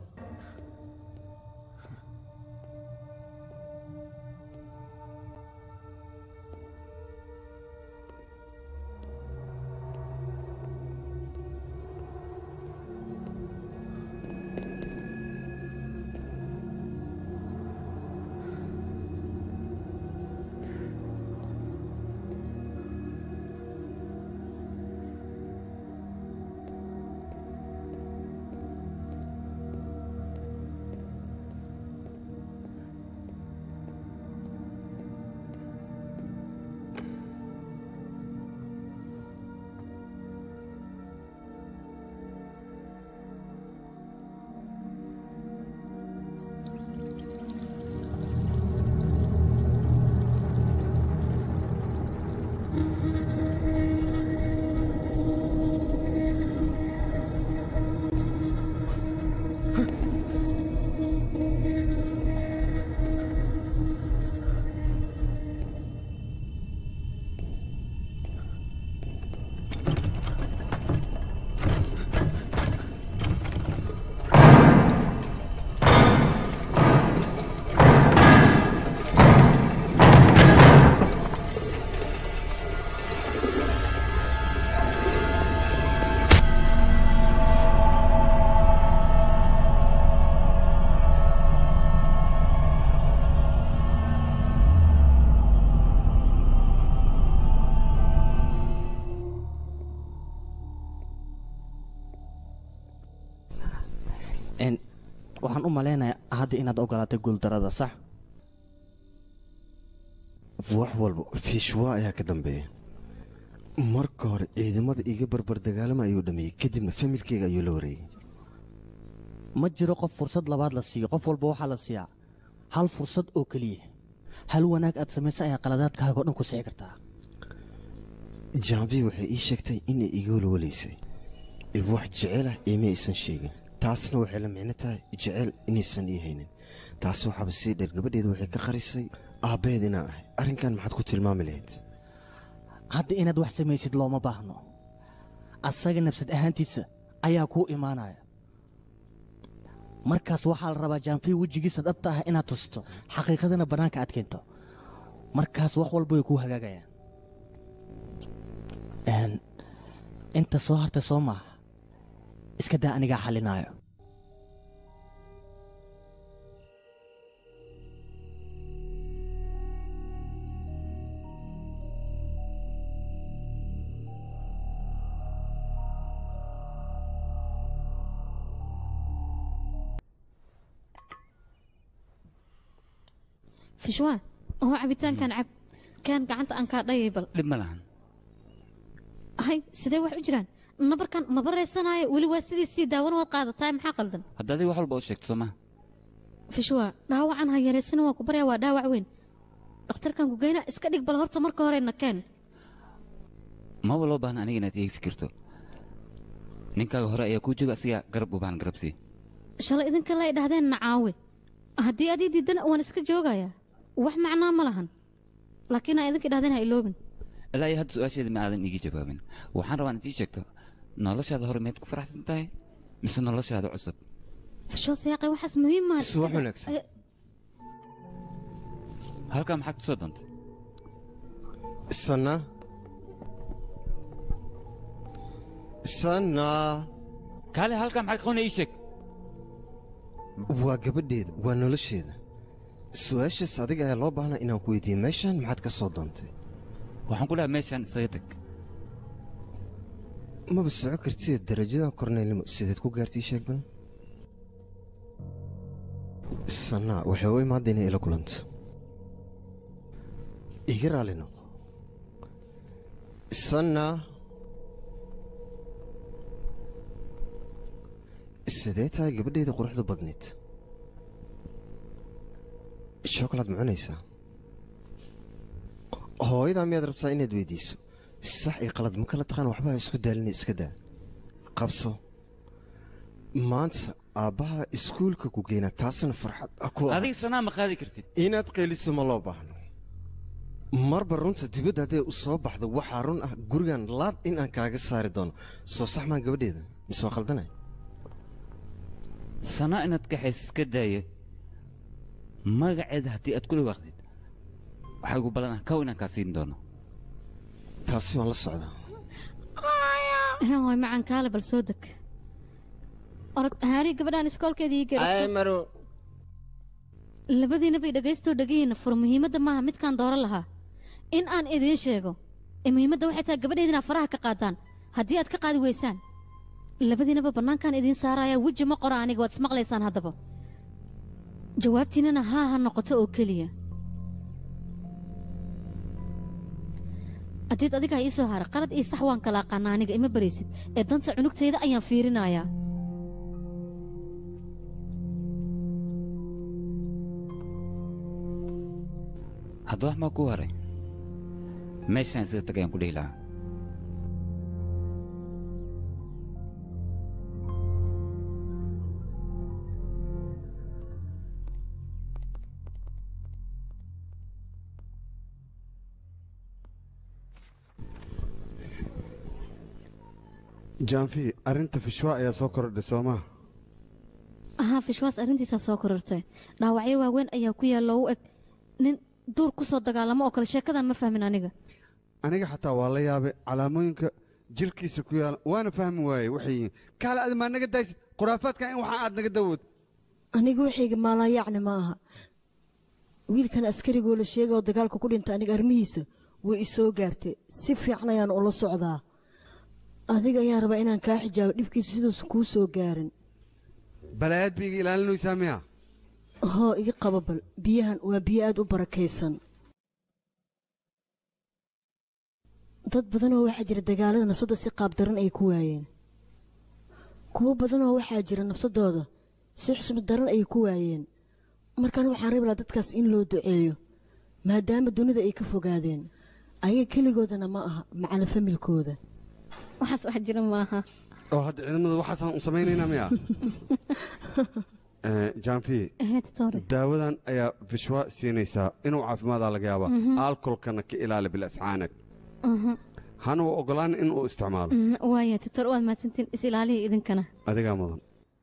S14: Een, waxaan u malaynayaa hadda inaad ogolaatay guuldarada sax
S4: wax walba fiishwaa ayaa ka dambeeya marka hore ciidamada iga barbar dagaalama ayuu dhameeyey kadibna familkeyga ayuu la wareegay
S14: ma jiro qof fursad labaad la siiyo qof walba waxaa la siiyaa hal fursad oo keliya hal wanaag aad samaysa ayaa qaladaadkaaga oo dhan ku sixi kartaa
S4: jaabi waxay ii sheegtay inay iga walwalaysay ee wax jecel ah iima aysan sheegin taasna waxay la micno tahay jecel inaysan ii haynin taas waxaaba sii dheer gabadheedu waxay ka qarisay aabbaheed inaan ahay arrinkan maxaad ku tilmaami lahayd
S14: hadda inaad wax samaysid looma baahno asaga nafsad ahaantiisa ayaa kuu imaanaya markaas waxaa la rabaa jaanfii wejigiisa dhabta ah inaad tusto xaqiiqadana bannaanka aad keento markaas wax walba way kuu hagaagayaan Een, inta soo hartay soo maaha iska daa anigaa xalinaayo
S1: fishwaa oo cabitaankan cab kaan gacanta aan kaa dhayay bal
S3: dhib ma lahan
S1: hay sidee wax u jiraan nabarkan ma baraysanaayo weli waa sidiisii daawan waad qaadataay maxaa qaldan
S3: hadda adiga wax walba u sheegto soo maha
S1: fishwaa dhaawacan ha yaraysana waa ku baryaa waa dhaawac weyn dhakhtarkan ku geyna iska dhig bal horta marka hore nakeen
S3: maba loo baahna aniga inaad iga fikirto ninkaaga hore ayaa kuu jooga asigaa garab u baahan garabsii
S1: shalay idinka la idhahdeen nacaawe haddii adii diidana waan iska joogayaa wax macnaa ma lahan laakiin aa idinka idhahdeen ha iloobin
S3: ilaa iyo hadda su-aasheeda ma aadan iigi jawaabin waxaan rabaa inaad ii sheegto noloshaada hore miyaad ku faraxsan tahay mise noloshaada cusub
S1: fishoo siyaaqay waxaas muhiim maa
S3: Subax wanaagsan. halkaa maxaad ku soo doontay
S4: sana sana
S3: kaale halkaa maxaad qabanaya ii sheeg
S4: waa gabadheeda waa nolosheeda su-aashaas adiga ayaa loo baahnaa inaan ku weydiiye meeshan maxaad ka soo doontay
S3: waxaan ku dhahay meeshaan isaga tag
S4: maba soco kartid darajadan korneylnimo sideed ku gaartay sheeg badan sanaa waxay u imaadda inay ila kulanto iga raali noqo sanaa sidee tahay gabadheeda quruxda badneed shokolad ma cunaysaa hooyadaa miyaad rabtaa inaad weydiiso sax iyo qalad ma kala taqaan waxba ha isku daalina iska daa qabso maanta aabbaha iskuulka ku geynaa taasna farxad ha ku
S3: adiga sanaa ma qaadi kartid
S4: inaad qeeliso ma loo baahno marba runta dibadda hadday u soo baxdo waxaa run ah gurigan laad in aan kaaga saari doono soo sax maan gabadheeda
S15: mise waa khaldanay
S3: sana inaad kaxays iska daaya magaceeda haddii aad ku dhawaaqdid waxaa igu ballan ah kow inaan kaa siin doono
S15: taasi waan la socdaa
S1: way macaan kaale bal soo deg orod haari gabadhaan iskoolkeeda ii
S15: ay
S1: geerayso
S15: maro
S1: labadiina bay dhagaystoo dhagihiina fur muhiimadda maaha midkaan dooro lahaa in aan idiin sheego ee muhiimadda waxay tahay gabadheeda inaad faraha ka qaadaan haddii aad ka qaadi weysaan labadiinaba bannaankaan idiin saaraya weji ma qora aniga waad ismaqlaysaan haddaba jawaabtiinana haa ha noqoto oo keliya haddiid adiga ha ii soo hara qalad iyo sax waan kala aqaana aniga ima baraysid ee danta cunugtayda ayaan fiirinayaa
S3: hadda wax maa ku haray meeshaan isaga tagayaan ku dhihi lahaa
S4: jaanfi arrinta fishwa ayaa soo kordhay soo maha
S1: ahaa fishwaas arrintiisaa soo korortay dhaawacyo waaweyn ayaa ku yaalla u eg nin duur ku soo dagaalamo oo kale sheekadan ma fahmin aniga
S4: aniga xataa waa la yaabay calaamooyinka jirkiisa ku yaala waana fahmi waayey waxay yihiin kaale adi maa naga daysid khuraafaadka in waxaa aad naga dawood
S5: aniga waxayga maalaayacni ma aha wiilkan askarigoo la sheega oo dagaalka ku dhinta aniga arrimihiisa way i soo gaartay si fiican ayaan ula socdaa adiga ayaan rabaa inaan kaa xijaabo dhibkiisa siduusan kuu soo gaarin
S4: balaayaad ba iga ilaalinaysaa miya
S5: hoo iga qaba bal biyahan waa biyo aad u barakaysan dad badanoo waxaa jira dagaalada nafsadda si qaabdaran ay ku waayeen kuwo badanoo waxaa jira nafsadooda si xusmad daran ay ku waayeen markaan waxaan rabi lahaa dadkaas in loo duceeyo maadaama dunida ay ka fogaadeen ayaga keligoodana ma aha macala familkooda
S1: waxaas wax jira maaha
S4: oo hadda ciidamada waxaasaan u samaynaynaa miya jaanfi daawadan ayaa fishwa siinaysaa inuu caafimaadaa laga yaabaa
S1: Mhm.
S4: alkolkana ka ilaali bilascaanag hana u ogolaan in uu isticmaalo
S1: waaya titor waad mahadsantiin is ilaaliya idinkana
S4: adigaa mudan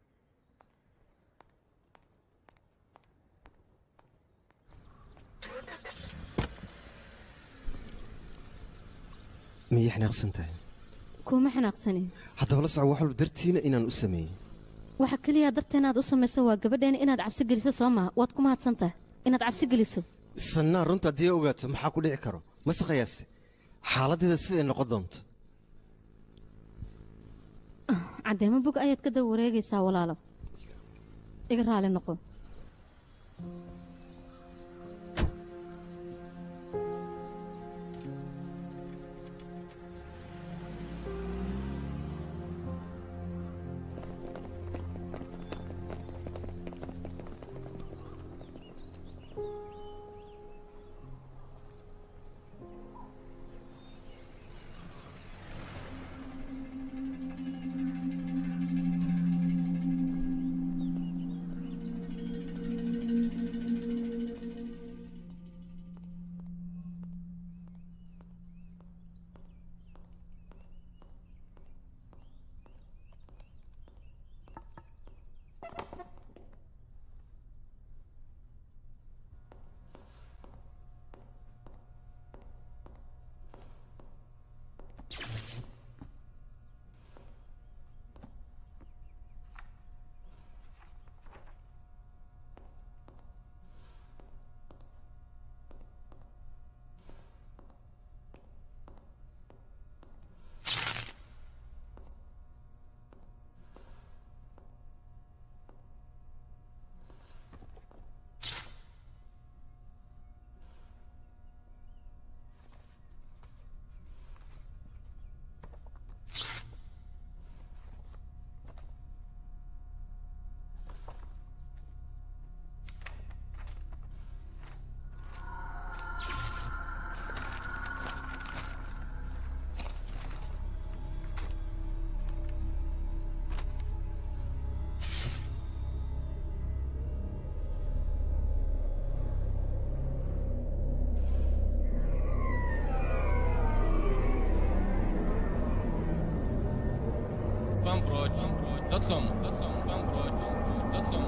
S15: miyay xanaaqsan tahay
S1: kuma xanaaqsanin
S15: haddaba la soco wax walba dartiina inaan u sameeyey
S1: waxa keliya darteena aad u samayso waa gabadheena inaad cabsi geliso soo maha waad ku mahadsantahay inaad cabsi geliso
S15: sannaa runta haddii ogaato maxaa ku dhici karo mase qiyaaste xaaladdeeda siday noqon doonto
S1: caddeemo bog ayaad ka daba wareegaysaa walaalo iga raali noqo
S2: fanproj.com fanproj.com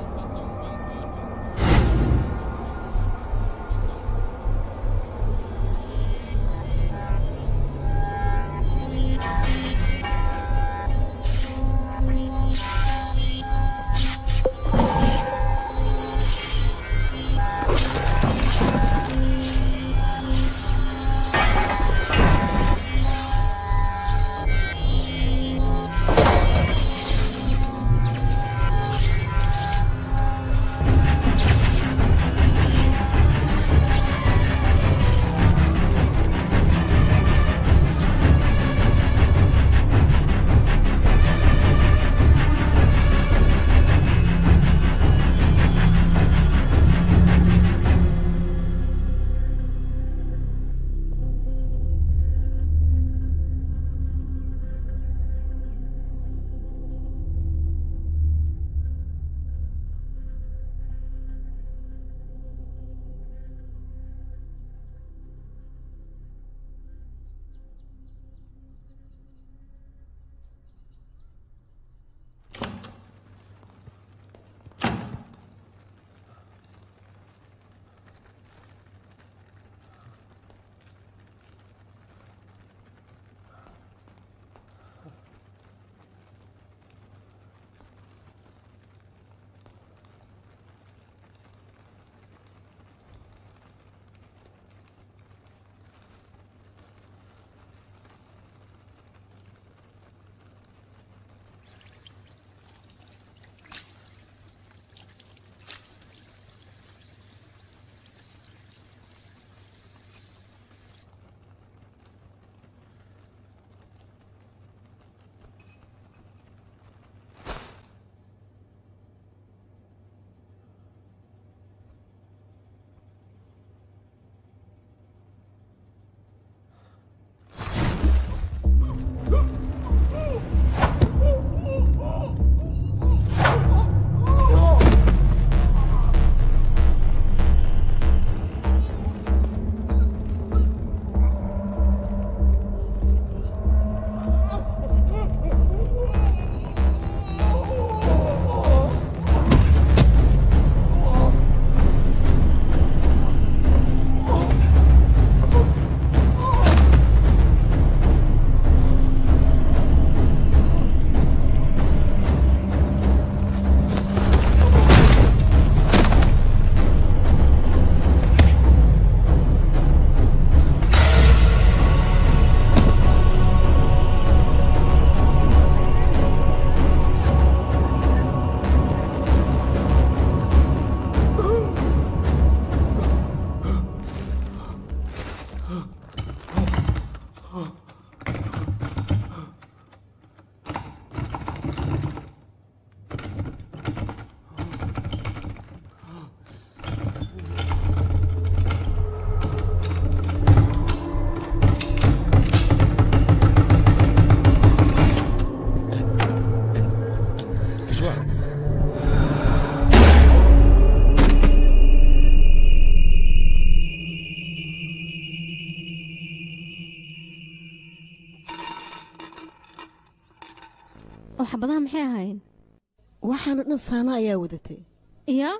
S1: oo xabadaha maxay ahayn
S5: waxaana dhan saana ayaa wadatay
S1: iya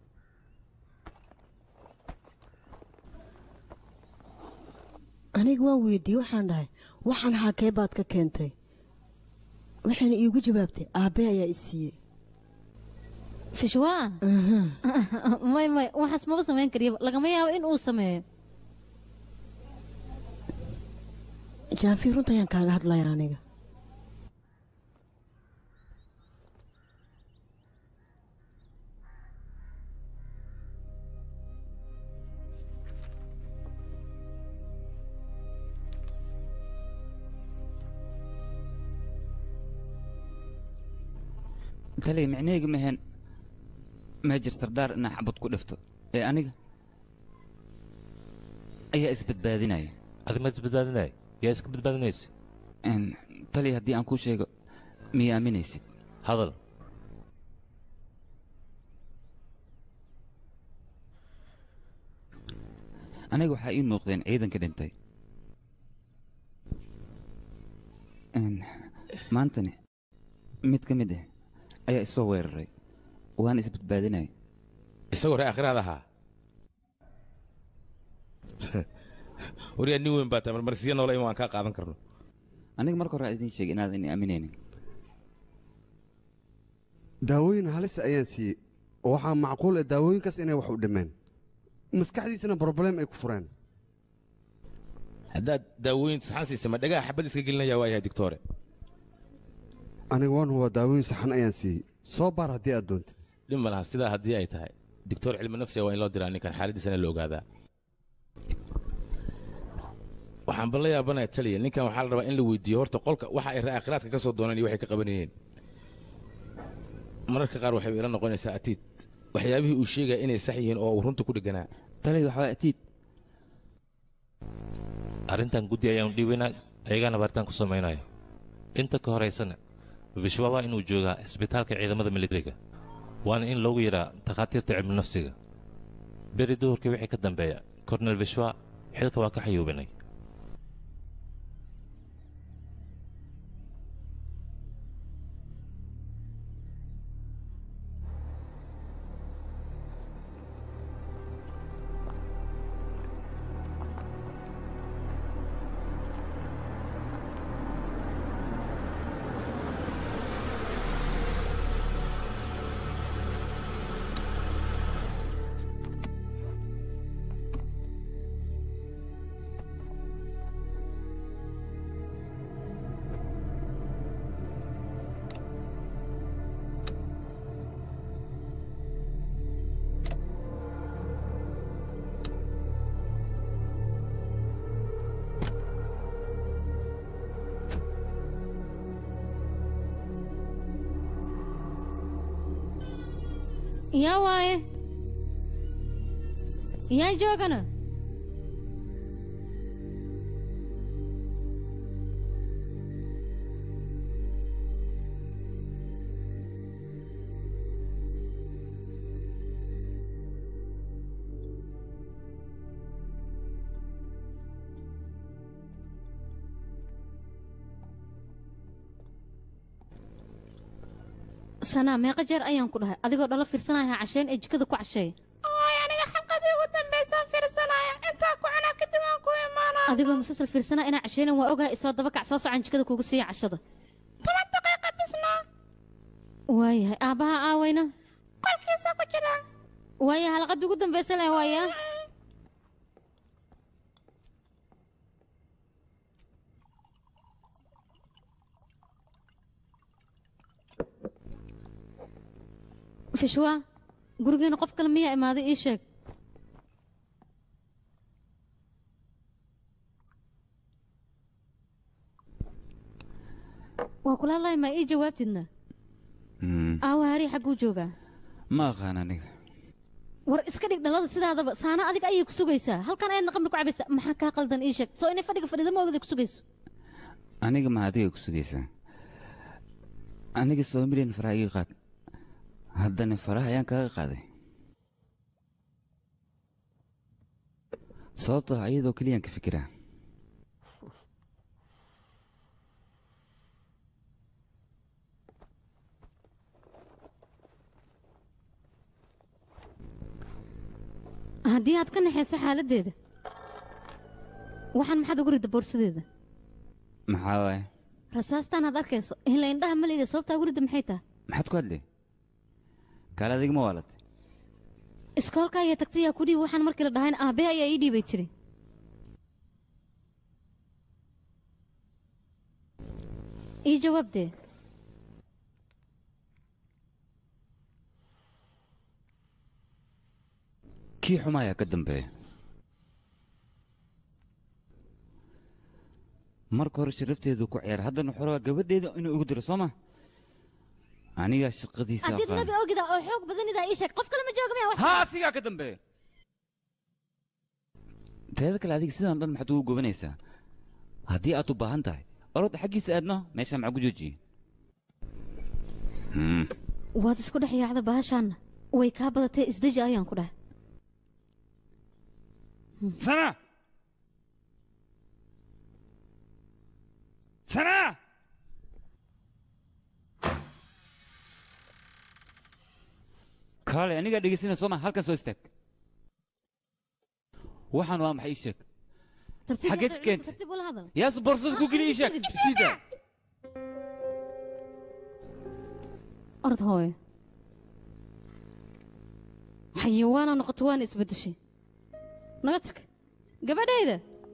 S5: aniga waan weydiiyey waxaan dhahay waxaan xaakee baad ka keentay waxayna iigu jawaabtay aabbe ayaa i siiyey
S1: fishwaa may may waxaas maba samayn kariya lagama yaabo in uu sameeyo
S5: jaanfi runta ayaan kaaga hadlaya aniga
S3: taliya micnaheyga maheen meejir sardaar inaa xabad ku dhifto ee aniga ayaa isbadbaadinaya
S16: adi maad isbadbaadinaya yaa iska badbaadinaysa
S3: taliya haddii aan kuu sheego miya aaminaysid
S16: hadal
S3: aniga waxaa ii muuqdeen ciidanka dhintay maantani mid ka mid ah ayaa isoo weeraray waana isbadbaadinaya
S9: isagoo ree akhiraad ahaa waryaa nin weyn baa tahay marmarsiya noola in waan kaa qaadan karno
S3: aniga marka hore idiin sheegay inaadan i aaminaynin
S4: daawooyin halis ayaan siiyey oo waxaa macquul ah daawooyinkaas inay wax u dhimeen maskaxdiisana broblem ay ku fureen
S9: haddaad daawooyin saxan siisa ma dhagaha xabad iska gelinaya waa yahay digtoore
S4: aniga waan hubaa daawooyin saxan ayaan siiyey soo baar haddii aad doontid
S9: dhib ma laha sidaa haddii ay tahay digtoor cilmi nafsiga waa in loo diraa ninkan xaaladiisana la ogaadaa waxaan bal la yaabanaya taliya ninkan waxaa la rabaa in la weydiiyo horta qolka waxa ay raakhiraadka ka soo dooneen iyo waxay ka qabanayeen mararka qaar waxay ila noqonaysaa atiid waxyaabihii uu sheegaya inay sax yihiin oo uu runta ku dheganaa
S3: talay waxaa atiid
S16: arrintan guddi ayaanu dhiibaynaa ayagaana baaritaan ku samaynaya inta ka horaysana vishwa waa inuu joogaa isbitaalka ciidamada militariga waana in loogu yidhaa takhaatiirta cilmi nafsiga beri duhurkii wixii ka dambeeya kornel vishwa xilka waa ka xayuubinay
S1: yaa waaye yaa joogana sanaa meeqa jeer ayaan ku dhahay adigoo dhalo fiirsanaya casheen ee jikada ku casheey
S6: Ooy, aniga xalqadii ugu dambaysaan fiirsanaya intaa ku cunaa kadib aan ku imaanaa
S1: adigoo musalsal fiirsanaa inaa casheenan waa ogahay isoo daba kac soo socan jikada kuugu siiya cashada
S6: toban daqiiqa bisno
S1: waayahay aabbaha aawayna
S6: qolkiisa ku jira
S1: waaya halqadii ugu dambaysa leh waaya fishwa gurigeena qof kale miyaa imaaday ii sheeg waa kula hadlahay maa ii jawaabtidna aawa harii xagguu joogaa
S3: ma aqaan aniga
S1: war iska dhig dhalada sidaadaba saana adiga ayay ku sugaysaa halkan ayadna qamri ku cabaysaa maxaa kaa qaldan ii sheeg soo inay fadhiga fadhida ma ogday ku sugayso
S3: aniga ma adiga ku sugaysaa aniga soo milyan faraha iga qaad haddana faraha ayaan kaaga qaaday sababtoo ah iyadoo keliyaan ka fikiraa
S1: haddii aad ka naxaysa xaaladdeeda waxaan maxaad ugu ridda boorsadeeda
S3: maxaa waaye
S1: rasaastaan aad arkayso hila indhaha maleyda sababtaa ugu ridda maxay tahay
S3: maxaad ku hadlay kaale adiga ma waalatay
S1: iskoolka ayaa tagtay yaa ku dhiibi waxaan markii la dhahayn aabbee ayaa ii dhiibay jiray ii jawaab dee
S3: kii xuma ayaa ka dambeeya marka hore sharafteedu ku ciyaar haddana wuxuu rabaa gabadheeda inuu igu diro soo ma anigaa shaqadiisa
S1: haddiid
S3: aqaan
S1: nabi ogida oo xoog badanidaa ii sheeg qof kale ma jooga miya wax
S3: haa asigaa ka dambeeya teeda kale adiga sidaan dhan maxaad ugu gobanaysaa haddii aad u baahan tahay orodda xaggiisa aadno meeshaan maxaa ku joojiye
S1: waad isku dhex yaacda bahashaanna way kaa badatee isdeji ayaan ku dhahay
S3: sana sana kaale anigaa dhegeysanaya soo ma halkan soo istaag waxaan waa maxay ii sheeg
S1: tartiib
S3: xageed
S1: wada-
S3: keentay
S1: tartiib ula hadal
S3: yaas boorsada ku geli ii sheeg sida
S1: orod hooyo xayawaana noqoto waana isbeddeshay naga tag gabadhayda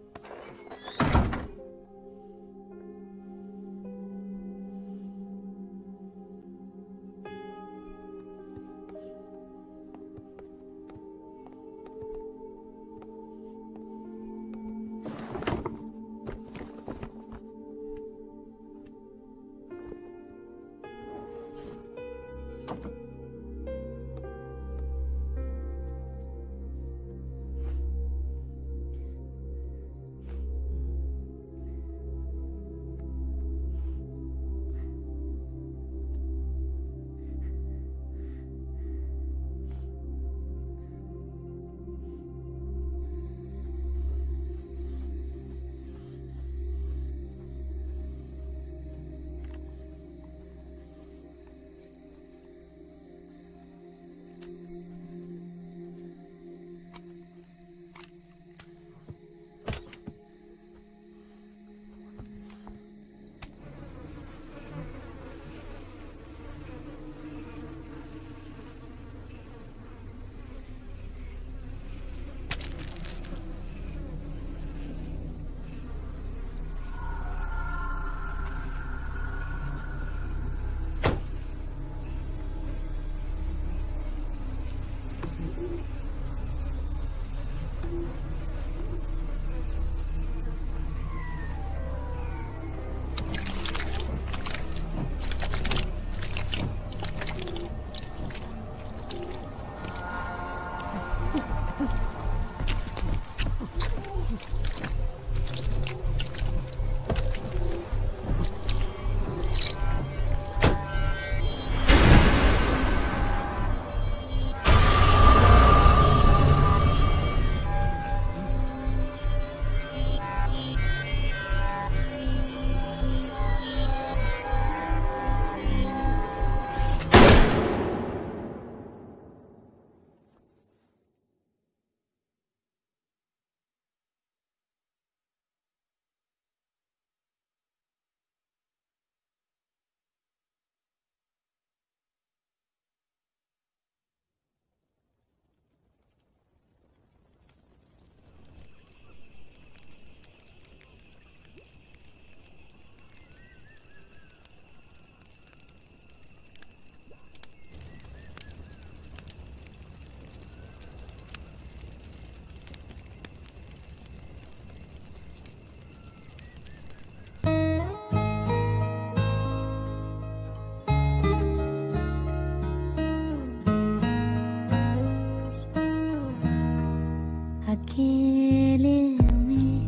S17: अकेले में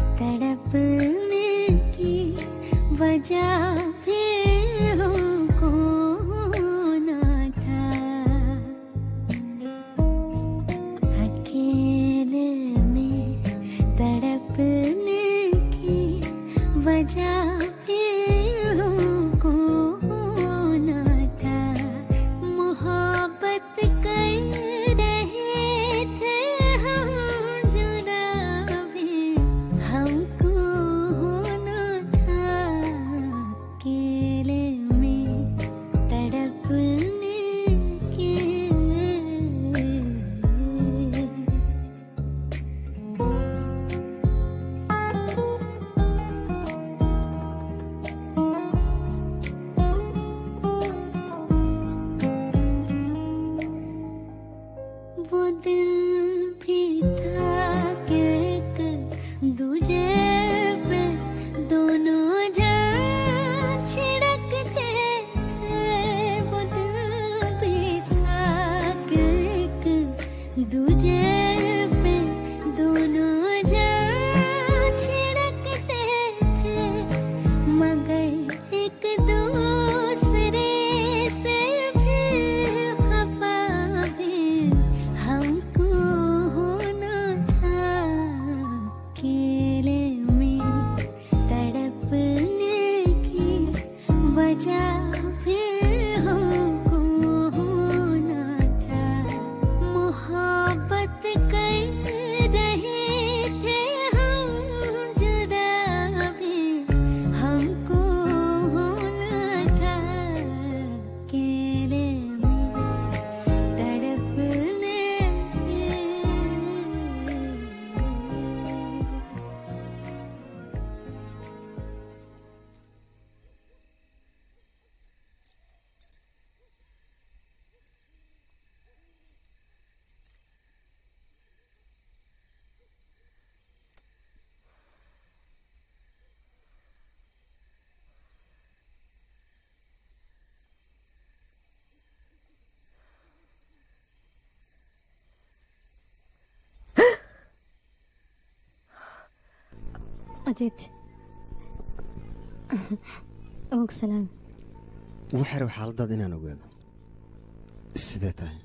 S17: तड़पने की वजह भी हमको न था अकेले में तड़पने की वजह भी हमको न था मोहब्बत कर रहे थे हम जुदा भी हमको होना था अकेले में तड़पने की वो दिन भी था कि एक दूजे पे दोनों जान छिड़कते थे वो दिन भी था कि एक दूजे पे दोनों जान छिड़कते थे मगर एक दूसरे से भी खफा भी हमको होना था अकेले में तड़पने की वजह भी हमको होना था
S1: adiid og salaam
S15: waxay rab xaaladaada inaan ogaado sidee tahay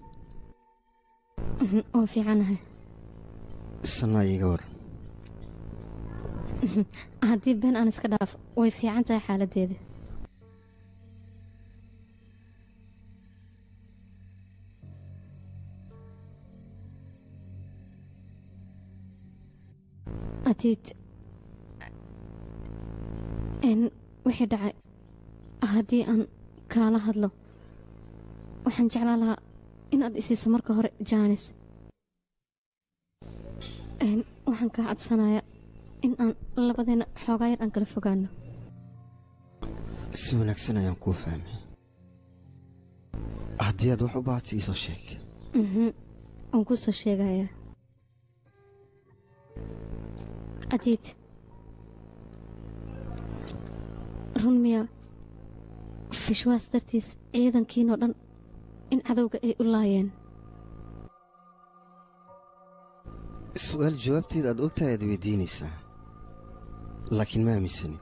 S1: oo fiicanahay
S15: sanaa iiga war
S1: haddii been aan iska dhaaf way fiican tahay xaaladdeeda adiid n wixii dhacay haddii aan kaala hadlo waxaan jeclaan lahaa inaad isiiso marka hore jaanis n waxaan kaa codsanayaa in aan labadeena xoogaa yar aan kala fogaano
S15: si wanaagsan ayaan kuu fahmay haddii aad wax u baahatay iisoo sheeg
S1: mhm waan kuu soo sheegayaa adiid run miya fishwaas dartiis ciidankiinoo dhan in cadowga ay u laayeen
S15: su'aal jawaabteeda aad ogtahay aad weydiinaysaa laakiin ma aaminsanid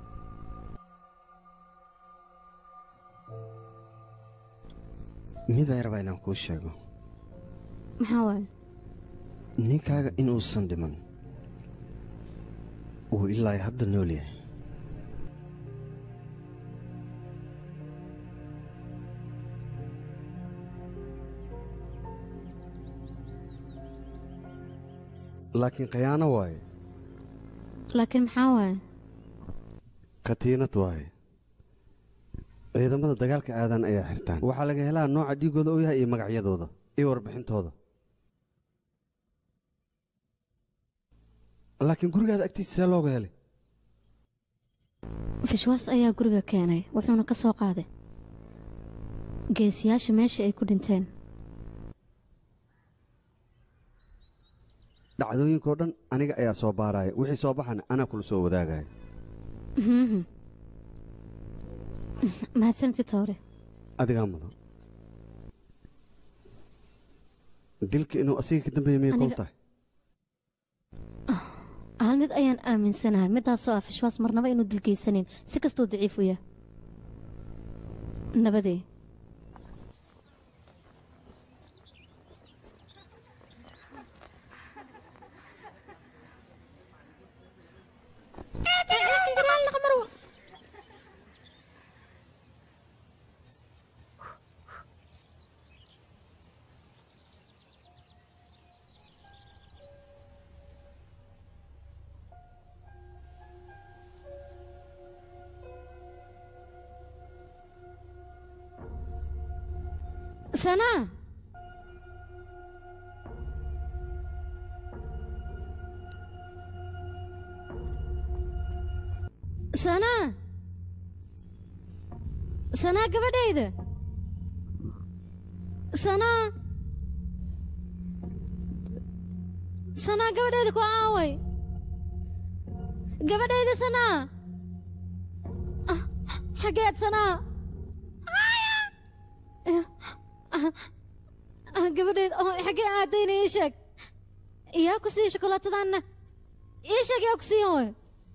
S15: mid ay rabaa inaan kuu sheego
S1: maxaa waaye
S15: ninkaaga inuusan dhiman uu ilaa hadda nool yahay
S4: laakiin khayaano waaye
S1: laakiin maxaa waaye
S4: katiinad waaye ciidamada dagaalka aadan ayaa xirtaan waxaa laga helaa nooca dhiigooda uu yahay iyo magacyadooda iyo warbixintooda laakiin gurigaada agtiisa see looga helay
S1: fishwaas ayaa guriga keenay wuxuuna ka soo qaaday geesiyaasha meeshii ay ku dhinteen
S4: dhacdooyinkao dhan aniga ayaa soo baaraya wixii soo baxana anaa kula soo wadaagaya
S1: Mhm. mahadsanti toore
S4: adigaa mudan dilka inuu asiga ka dambeeya miyay kol
S1: Aniga-
S4: tahay
S1: hal mid ayaan aaminsanahay midaasoo ah fishwaas marnaba inuu dilgeysanin si kastuu daciif u yahay nabadee sanaa sanaa sanaa gabadhayda sanaa sanaa gabadhayda ku aaway gabadhayda sanaa Ah, xageed sanaa Ah, gabadheed oo xaggee aadayna ii sheeg yaa ku siiya shokolaatadaanna ii sheeg yaa ku siiya hooy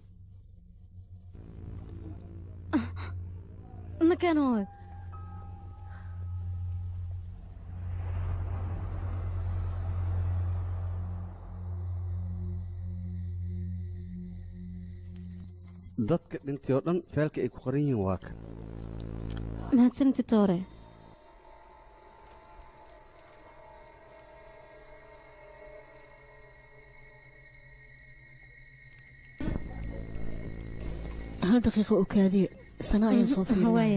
S1: nakeen hooy
S4: dadka dhintay oo dhan feelka ay ku qoran yihiin waa kan
S1: mahadsanti toore
S5: hal daqiiqo oo kaadiya sana ayaan soo
S1: Mhm, waaya.
S5: fiirinaya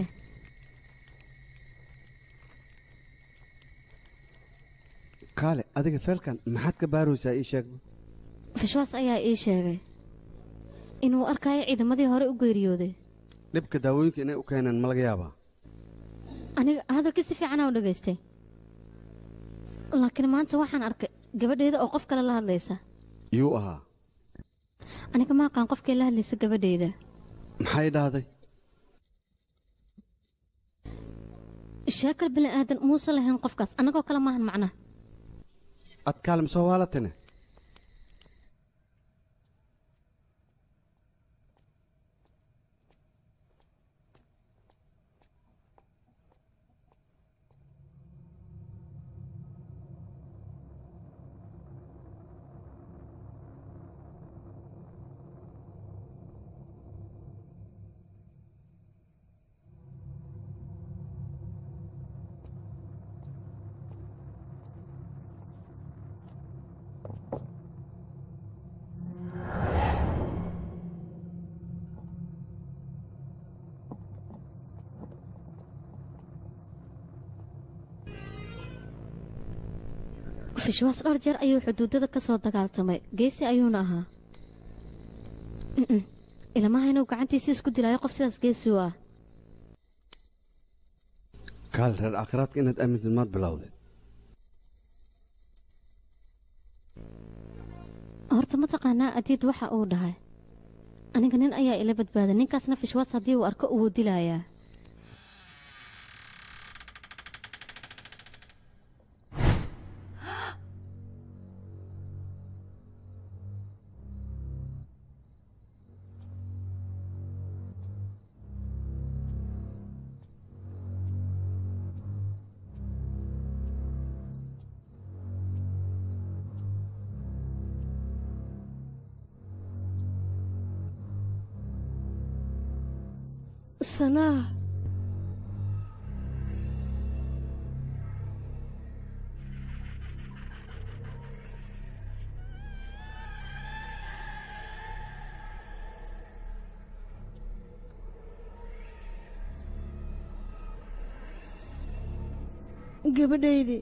S4: kaale adiga feelkan maxaad ka baaraysaa ii sheeg
S1: fishwaas ayaa ii sheegay inuu arkayo ciidamadii hore u geeriyooday
S4: dhibka daawooyinka inay u keeneen ma laga yaabaa
S1: aniga hadalkii si fiicanaa u dhegaystay laakiin maanta waxaan arkay gabadheeda oo qof kale la hadlaysa
S4: yuu ahaa
S1: aniga ma aqaan qofkii la hadlaysa gabadheeda
S4: maxay dhahday
S1: sheekal bini aadan muuse lahayn qofkaas annagoo kale maahan macnaha
S4: ad kaalmisoo waalatane
S1: fishwaas dhowr jeer ayuu xuduudada ka soo dagaaltamay geesi ayuuna ahaa Mm-mm. ilamaha inuu gacantiisa isku dilaayo qof sidaas geesi u ah
S4: kaal reer aakhiraadka inaad aamintid maad bilowday
S1: horta ma taqaanaa adiid waxa uu dhahay aniga nin ayaa ila badbaaday ninkaasna fishwaas haddii uu arko uu dilayaa
S5: sanaa gabadhaydii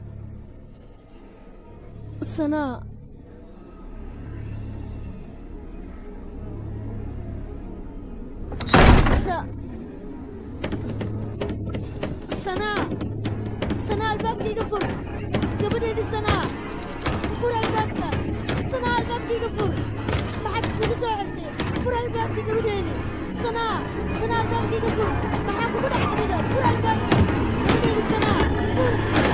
S5: sanaa sa sanaa sanaa albaabkayga fur gabadhaydii sanaa fur albaabka sanaa albaabkayga fur maxaad iskugu soo xirtay fur albaabka gabadhaydii sanaa sanaa albaabkayga fur maxaa kugu dhex adiga fur albaabka gabadhaydii sanaa fur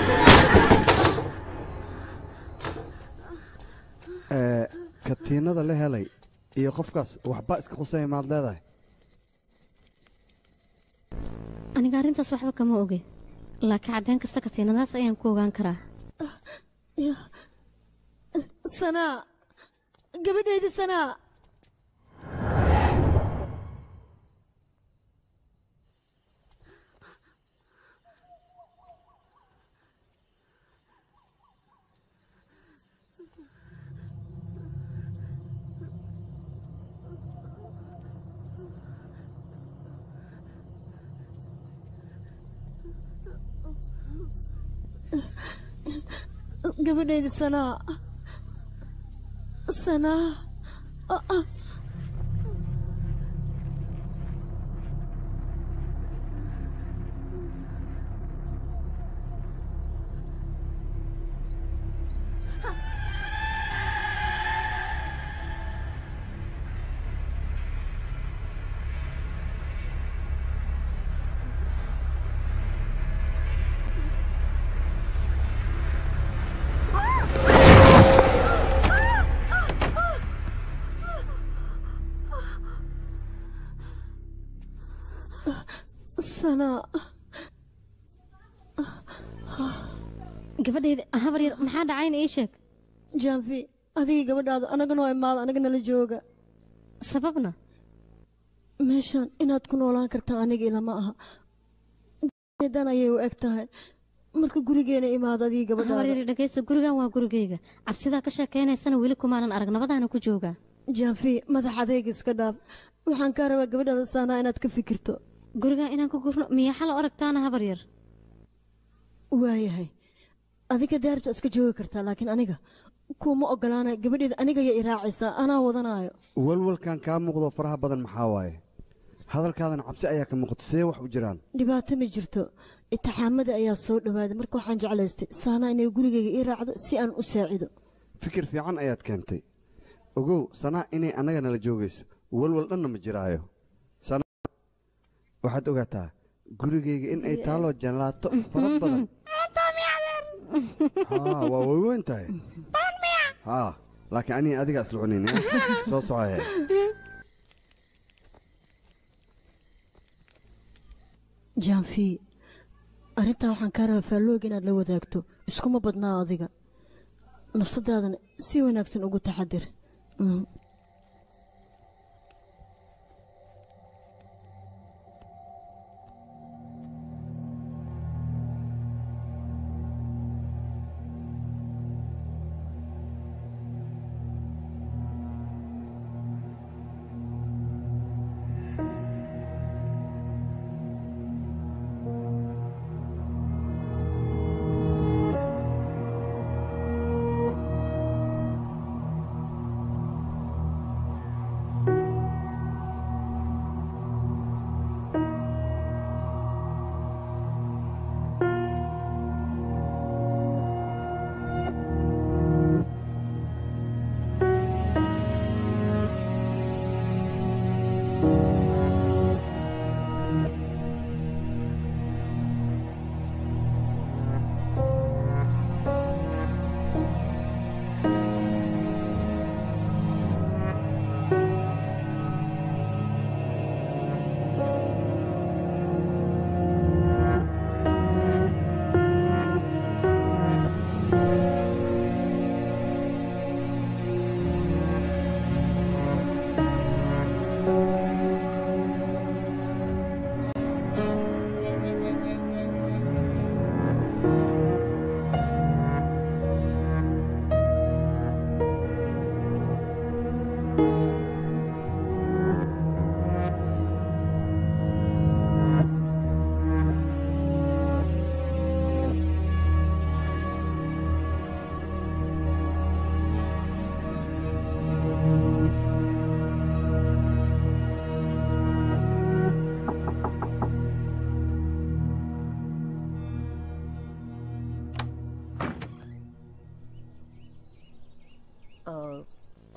S4: ee katiinada la helay iyo qofkaas waxba iska qusaya maad leedahay
S1: aniga arrintaas waxba kama oge laakiin caddeen kasta katiinadaas ayaan ku ogaan karaa
S5: Ya. sanaa gabadhaydii sanaa gabadhaydii sanaa sanaa Ah, ah. sanaa
S1: gabadhayda habar yar maxaa dhacayna ii sheeg
S5: jaanfi adigii gabadhaada anagana waa imaada anaga nala jooga
S1: sababna
S5: meeshan inaad ku noolaan kartaa aniga ilama aha dan ayay u eg tahay marka gurigeena imaado adigii
S1: habar
S5: gabadhaada
S1: yar dhegaysta gurigan waa gurigayga cabsidaa ka sheekaynaysana weli kumaanan arag nabadaana ku joogaa
S5: jaanfi madax adayga iska dhaaf waxaan kaa rabaa gabadhaada saanaa inaad ka fikirto
S1: gurigan inaan ku gurno miyaa xal aragtaana habar yar
S5: waayahay adiga daaribta iska joogi kartaa laakiin aniga kuuma ogolaanay gabadheeda aniga ayaa i raacaysaa anaa wadanaayo
S4: walwalkan kaa muuqdo faraha badan maxaa waaye hadalkaadan cabsi ayaa ka muuqata see wax u jiraan
S5: dhibaato ma jirto itixaamada ayaa soo dhowaaday marka waxaan jeclaystay saanaa inay gurigayga ii raacdo si aan u saacido
S4: fikir fiican ayaad keentay ogow sanaa inay annaga nala joogayso walwal dhanna ma jiraayo sanaa waxaad ogaataa gurigayga in ay taaloo jalaato fara badan haa waa weyweyn tahay haa laakiin aniga adigaa isla cunayn eh? soo socohe
S5: jaanfi arrintaa waxaan kaa rabaa faallooga inaad la wadaagto iskuma badnaa adiga nafsadaadana si wanaagsan ugu taxadir Mm.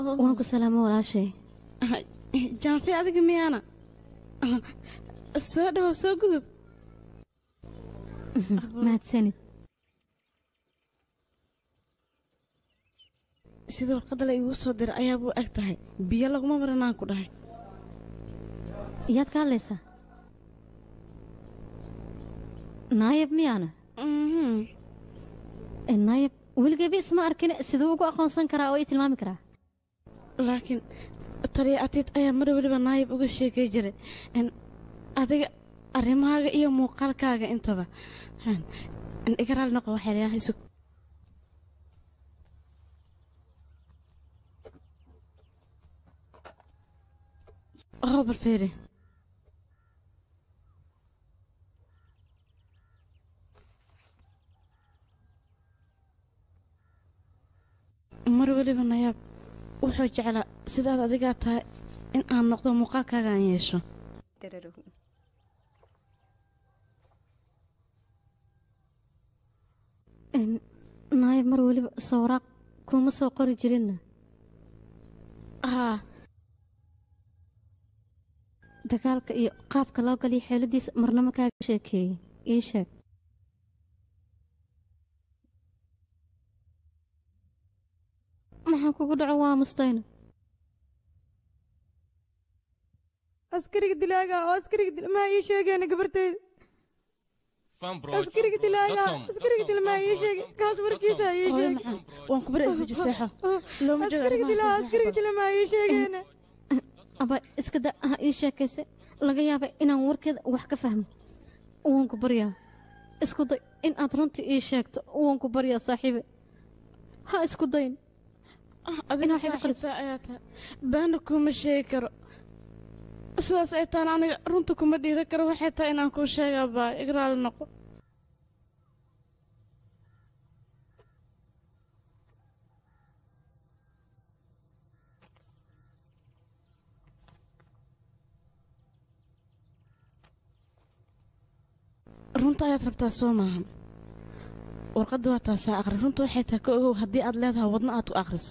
S1: waan ku salaamo walaashay
S11: jaanfi adiga miyaana soo dhawow soo gudub
S1: mahadsanid
S11: sida warqadda la iigu soo diray ayaa buu eg tahay biyo laguma maranaan ku dhahay
S1: yaad ka hadlaysaa naayab miyaana Eh, naayab weligeeba isma arkin siduu ugu aqoonsan karaa oo ii tilmaami karaa
S11: laakiin taliya atiid ayaa mar weliba naayib uga sheekay jiray in adiga arrimahaaga iyo muuqaalkaaga intaba Een, in iga raali noqo waxay leeyahay sug oo bal fiiri mar weliba nayaab wuxuu jeclaa sidaad adigaa tahay in aan noqdo muuqaalkaaga aan yeesho
S1: En, naayab mar weliba sawraaq kuma soo qori jirinna
S11: haa
S1: dagaalka iyo qaabka loo galiyo xeeladiisa marnamo kaaga sheekeeyey ii sheeg maxaa kugu dhaco waa mustayno
S18: askariga dilaaga oo askariga dil maa ii sheegeena gabartayda askariga dilaaga askariga dil maa ii sheege kaas warkiisa ii
S11: Hooyo
S18: sheeg
S11: macaan, waan ku bari isdeji seexo looma joogo
S18: askariga
S11: arrimaha
S18: dilaa
S11: seexo
S18: askariga dil maa ii sheegeena
S1: aba iska da ha ii sheekayse laga yaaba inaan warkeeda wax ka fahmo waan ku baryaa isku day in aad runtii ii sheegto waan ku baryaa saaxiibe ha isku dayn
S11: adiga saaxiibta ayaa tahay baana kuma sheegi karo sidaas ay tahan aniga runta kuma dhiira karo waxay tahay inaan kuu sheegaa baa igraali noqo runta ayaad rabtaa soo maahan warqadda waa taasaa aqri runta waxay tahay ka ogow haddii aad leedahay wadno aad ku akhriso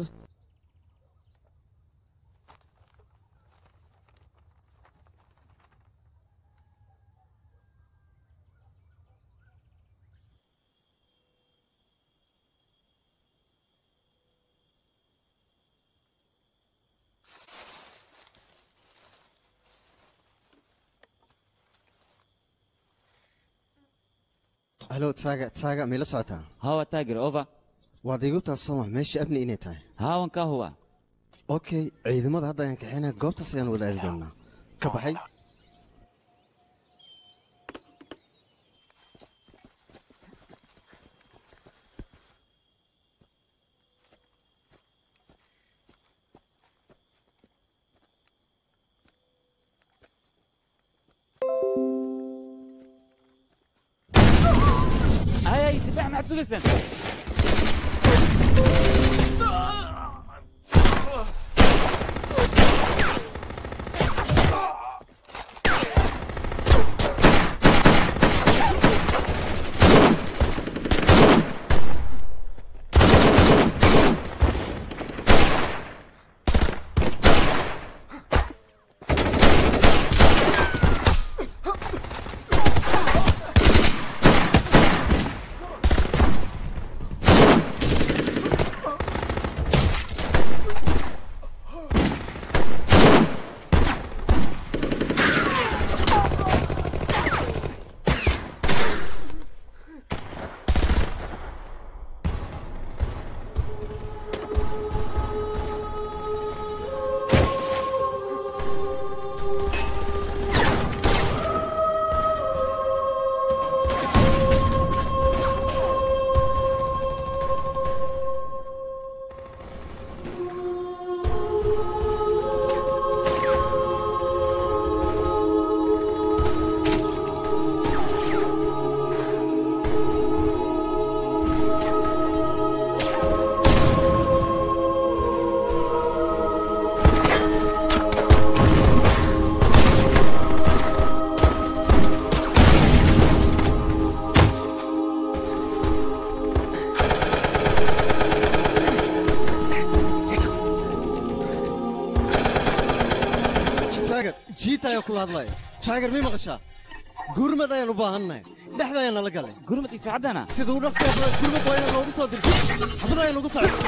S15: halo taaga taaga mila socotaa
S3: hawa taagir over
S15: waad iigubtaa sooma meesha amni inay tahay
S3: haawan kaa huwa
S15: okay ciidamada hadda ayaan kaxeynaa goobtaas ayaan wada aadi doonaa ka baxay
S3: هاي هاي دفاع مع سوسن
S15: la hadlaya taageer mii maqashaa gurmad ayaan u baahannahay dhexda ayaan nala galay
S3: gurmad iyo sacaddana
S15: sida u dhaqsiya badan gurmad waa inaan noogu soo dirto xabad ayaan ugu socdo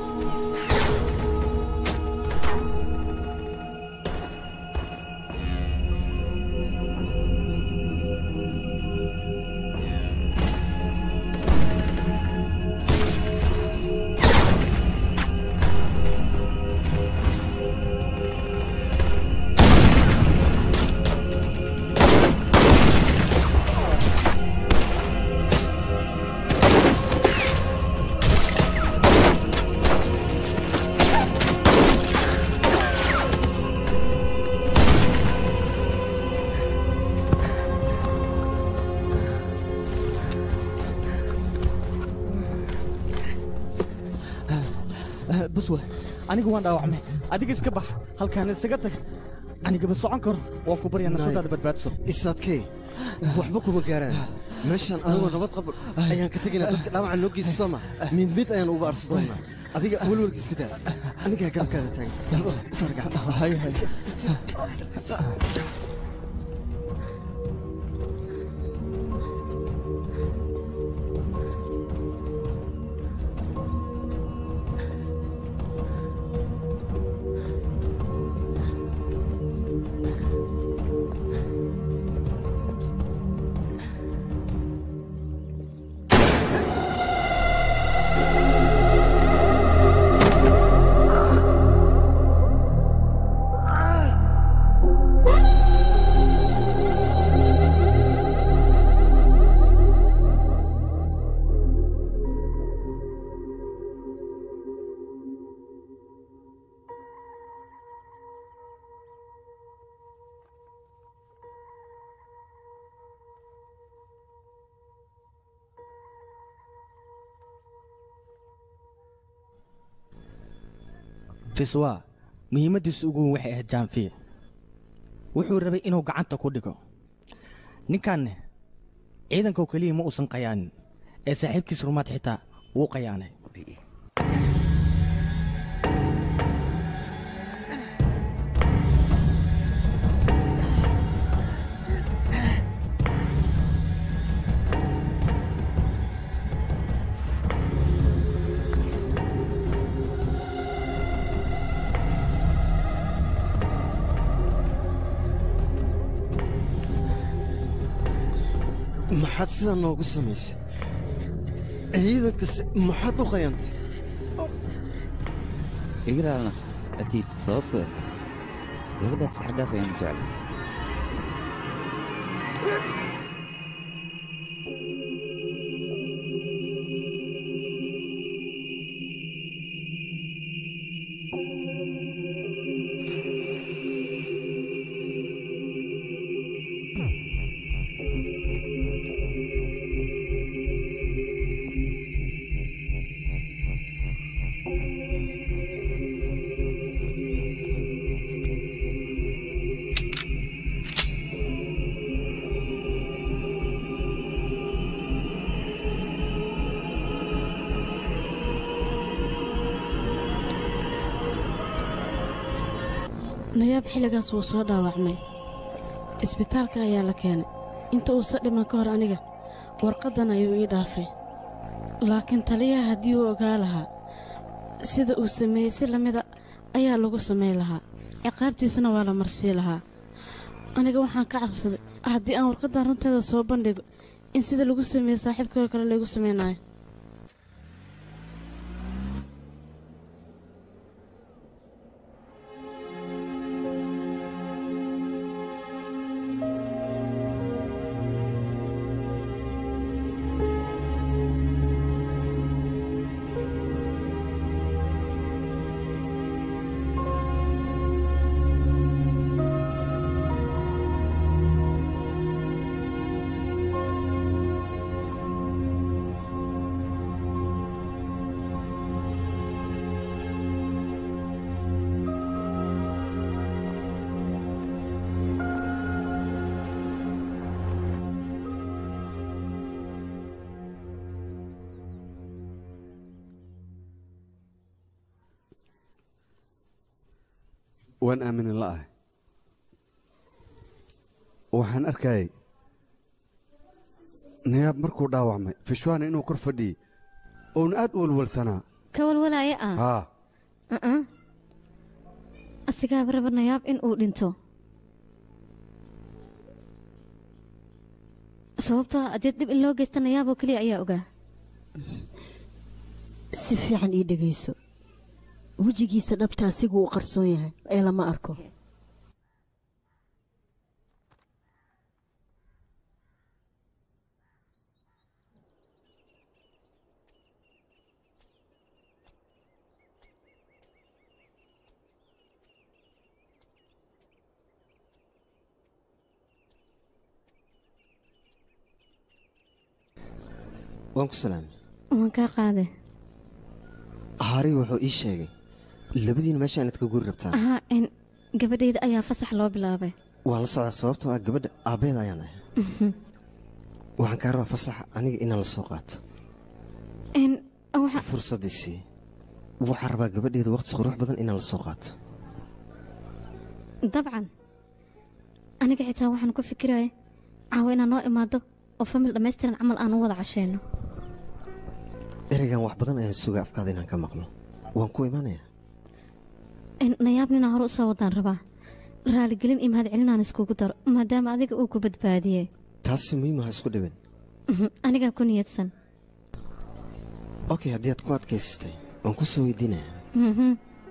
S14: buswe anigu waan dhaawacmay adiga iska bax halkaan isaga tag anigama socon karo waan ku baryaa nafsadaada badbaadso
S15: isaadkee waxba kuma gaaraan meeshaan anigoo nabad qabo ayaan ka tegaynaa dadka dhaawaca noo geysa sooma mid mid ayaan uga arsi doonaa adiga welwelka iska daa anigaa garabkaada taagan isargac
S14: fiswa muhiimaddiisu ugu weyn waxay ahayd jaanfiye wuxuu rabay inuu gacanta ku dhigo ninkanne ciidankaoo keliya ma uusan qayaanin ee saaxiibkiis rumaad xitaa wuu qayaanay
S15: maxaad sidaa noogu samaysay ciidankase maxaad u qayantay
S3: igraalna atiid sababtoo gabadhaas saxadhaaf ayaan jeclay
S11: nayaab xilligaas wuu soo dhaawacmay isbitaalka ayaa la keenay inta uusa dhiman ka hor aniga warqaddan ayuu ii dhaafay laakiin taliyaha haddii uu ogaa lahaa sida uu sameeyey si lamida ayaa lagu samayn lahaa ciqaabtiisana waa la marsii lahaa aniga waxaan ka cabsaday haddii aan warqaddan runteeda soo bandhigo in sida lagu sameeyey saaxiibkoo kale laygu samaynayo
S4: waan aaminin la'ahay waxaan arkayay nayaab markuu dhaawacmay fishwaana inuu kor fadhiyey uuna aad u walwalsanaa
S1: ka walwalaaya ah
S4: haa
S1: uh-uh. asigaaba raba nayaab in uu dhinto sababtoo ah adeed dhib in loo geysta nayaaboo keliya ayaa ogaa
S5: si fiican ii dhegayso wejigiisa dhabta asigu uu qarsoon yahay ee lama arko
S15: waan ku salaamay
S1: waan kaa qaade
S15: haariga wuxuu ii sheegay labadiina meesha inaad ka guri rabtaan
S1: ahaa in gabadhayda ayaa fasax loo bilaabay
S15: waan la socdaa sababtoo ah gabadha aabbeeda ayaan ahay
S1: Mhm.
S15: waxaan kaa rabaa fasaxa aniga inaan la soo qaato
S1: in waxa
S15: fursaddii sii waxaan rabaa gabadheeda waqti qurux badan inaan la soo qaato
S1: dabcan aniga xitaa waxaan ku fikiraya caawa inaad noo imaado oo famil dhammaystiran camal aan u wada cashayno
S15: ereygan wax badan ayaan sugaa afkaada inaan ka maqlo waan ku imaanayaa
S1: in nayaab ninaa hore u soo wadaan rabaa raaligelin iyo mahadcelinaan iskugu daro maadaama adiga uu ku badbaadiyey
S15: taasi muhiim aha isku dhibin
S1: Mhm, anigaa ku niyadsan
S15: okay haddii aad ku adkaysatay waan ku soo weydiinayaa
S1: Mhm.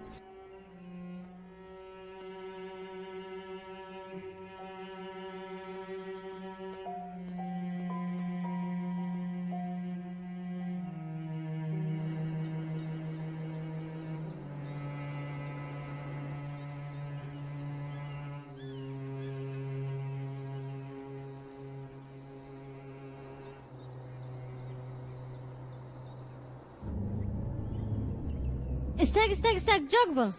S1: istaag istaag istaag joog bal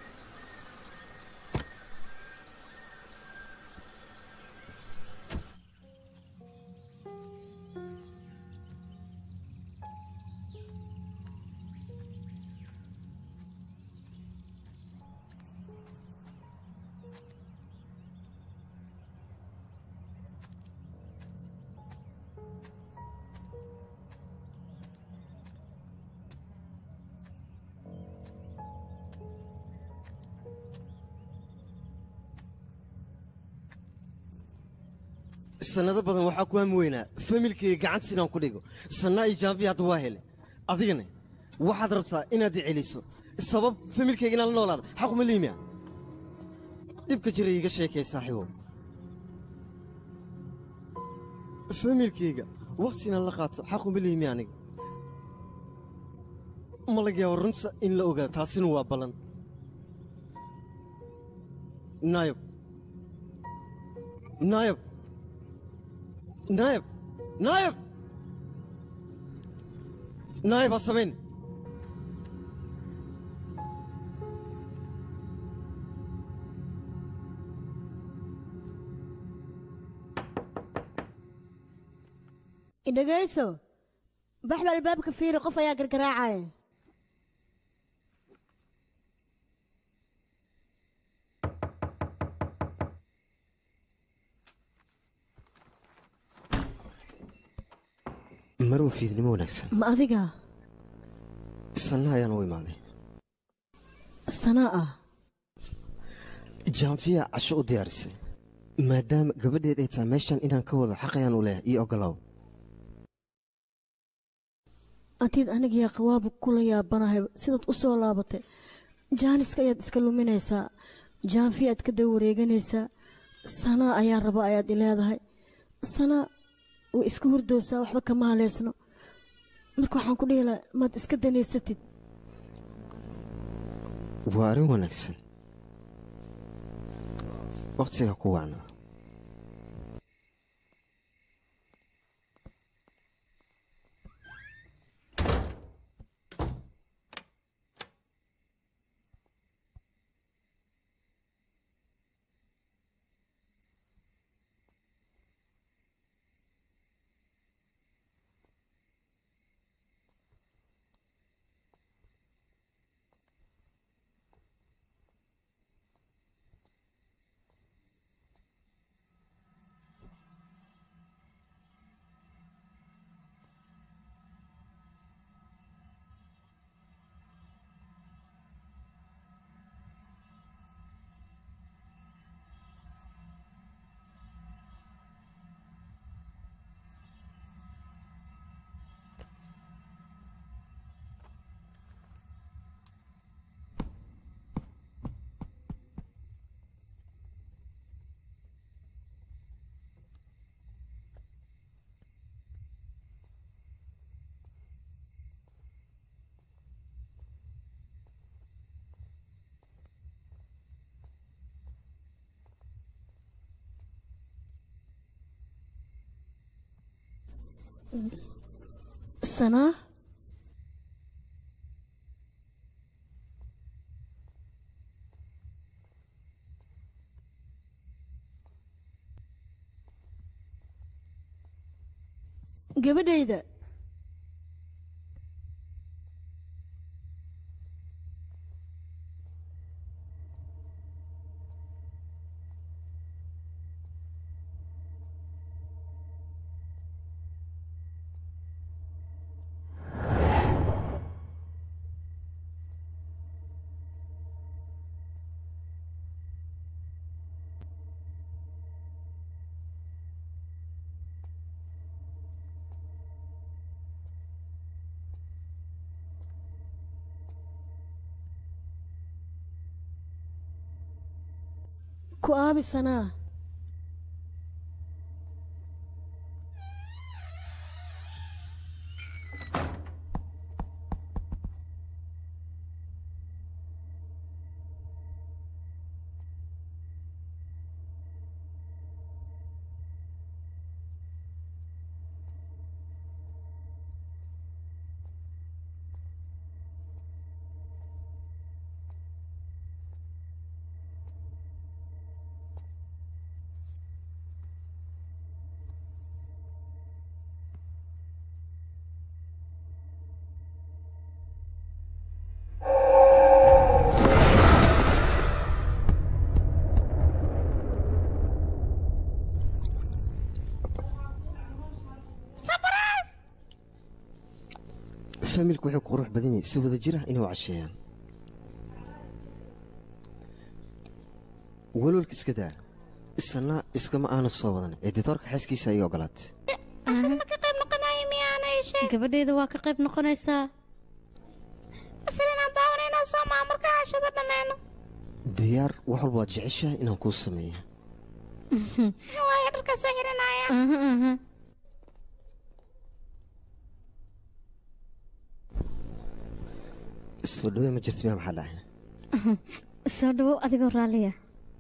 S15: sannado badan waxaa ku hami weynaa familkayga gacantiis inaan ku dhigo sannaa iyo jaambiya hadda waa hele adigana waxaad rabtaa inaad i celiso sabab familkayga inaan la noolaada xaquma liimiya dhibka jira iiga sheekay saaxiibow familkayga waqti inaan la qaato xaquma liimiya aniga ma laga yaabo runta in la ogaado taasina waa ballan naayab naayab naayab naayab naayab ha samayn
S5: idhegayso baxba albaabka fiiri qof ayaa gargaraacaya
S15: marwa fiidnimo wanaagsan
S5: ma adiga
S15: sanna ayaan u imaaday
S5: sanaa ah
S15: jaanfiya casho u diyaarisay maadaama gabadheed ay tahay meeshan inaan ka wado xaq ayaan u leeyahay iyo ogolaaw
S5: adiid anigiyaa qawaaba kula yaabanahay sidaad u soo laabatay jaaniska ayaad iska luminaysaa jaanfi aad ka daba wareeganaysaa sanaa ayaan raba ayaad i leedahay sanaa way iska hurdoosaa waxba kama haleysno marka waxaan ku dhihi lahaa maad iska danaysatid
S15: waa arrin wanaagsan wakhtiga ku wacnaa
S5: sanaa gabadhayda ku aabi sanaa
S15: faamilku wuxuu ku qurux badan yahay si wada jir ah inay u casheeyaan walwalka iska daa isana iskama aanu soo wadan editoorka xaaskiisa ayay ogolaatay
S6: ma ka qayb noqonayo miyaanay sheeg
S1: gabadheeda waa ka qayb noqonaysaa
S6: filinaan daawanaynaa soo maa marka hashada dhammeeno
S15: diyaar wax walba waad jeceshahay inaan kuu sameeyo
S6: waayo dharka soo xiranaya
S15: soo dhawee ma jirta miyaa maxaa dhahay
S1: soo dhawow adigoo raalliya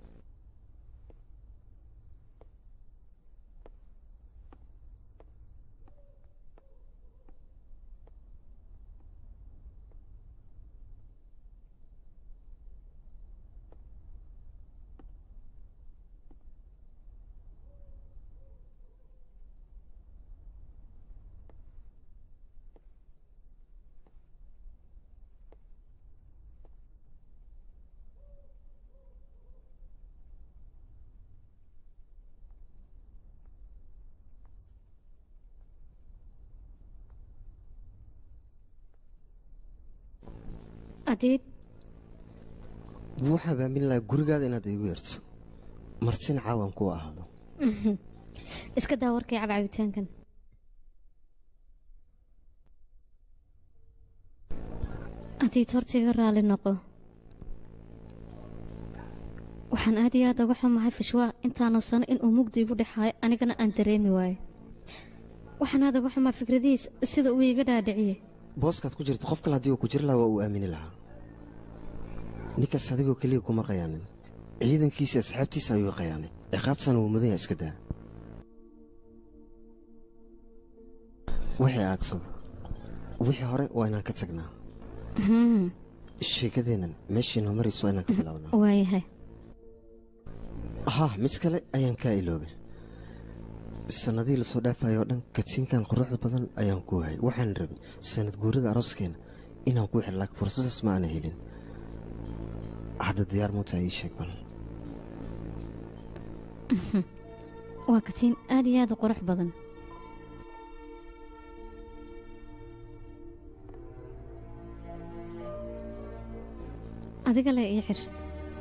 S1: adiid
S15: waxaan baamin lahaa gurigaada inaad iigu yeerto martina caawan kuu ahaado
S1: iska daa warkay cab cabitaankan adiid hortiga raalli noqo waxaan aad iyo aad uga xumahay fishwaa intaanu sano inuu mugdi igu dhexaayo anigana aan dareemi waayo waxaan aad uga xumaa fikradihiis sida uu iiga dhaadhiciyey
S15: booskaad ku jirto qof kale haddii uu ku jiri lahaa waa uu aamini lahaa ninkaas adigoo keliya kuma qayaanin ciidankiisa asxaabtiisa ayuu qayaanay ciqaabtana wuu mudan yahay iska daa wixii aad sab wixii hore waa inaan ka tagnaa sheekadeennan meeshiinoo marayso waa inaan ka bilownaa
S1: waayahay
S15: haa mid kale ayaan kaa iloobay sannadihii lasoo dhaafayoo dhan katiinkan quruxda badan ayaan ku hayay waxaan rabay sannad guurada arooskeenna inaan ku xir laakiin fursadaas ma aana helin hadda diyaar muutaa ii sheeg bal
S1: waa katiin aad iyo aad u qurux badan adiga le ii xir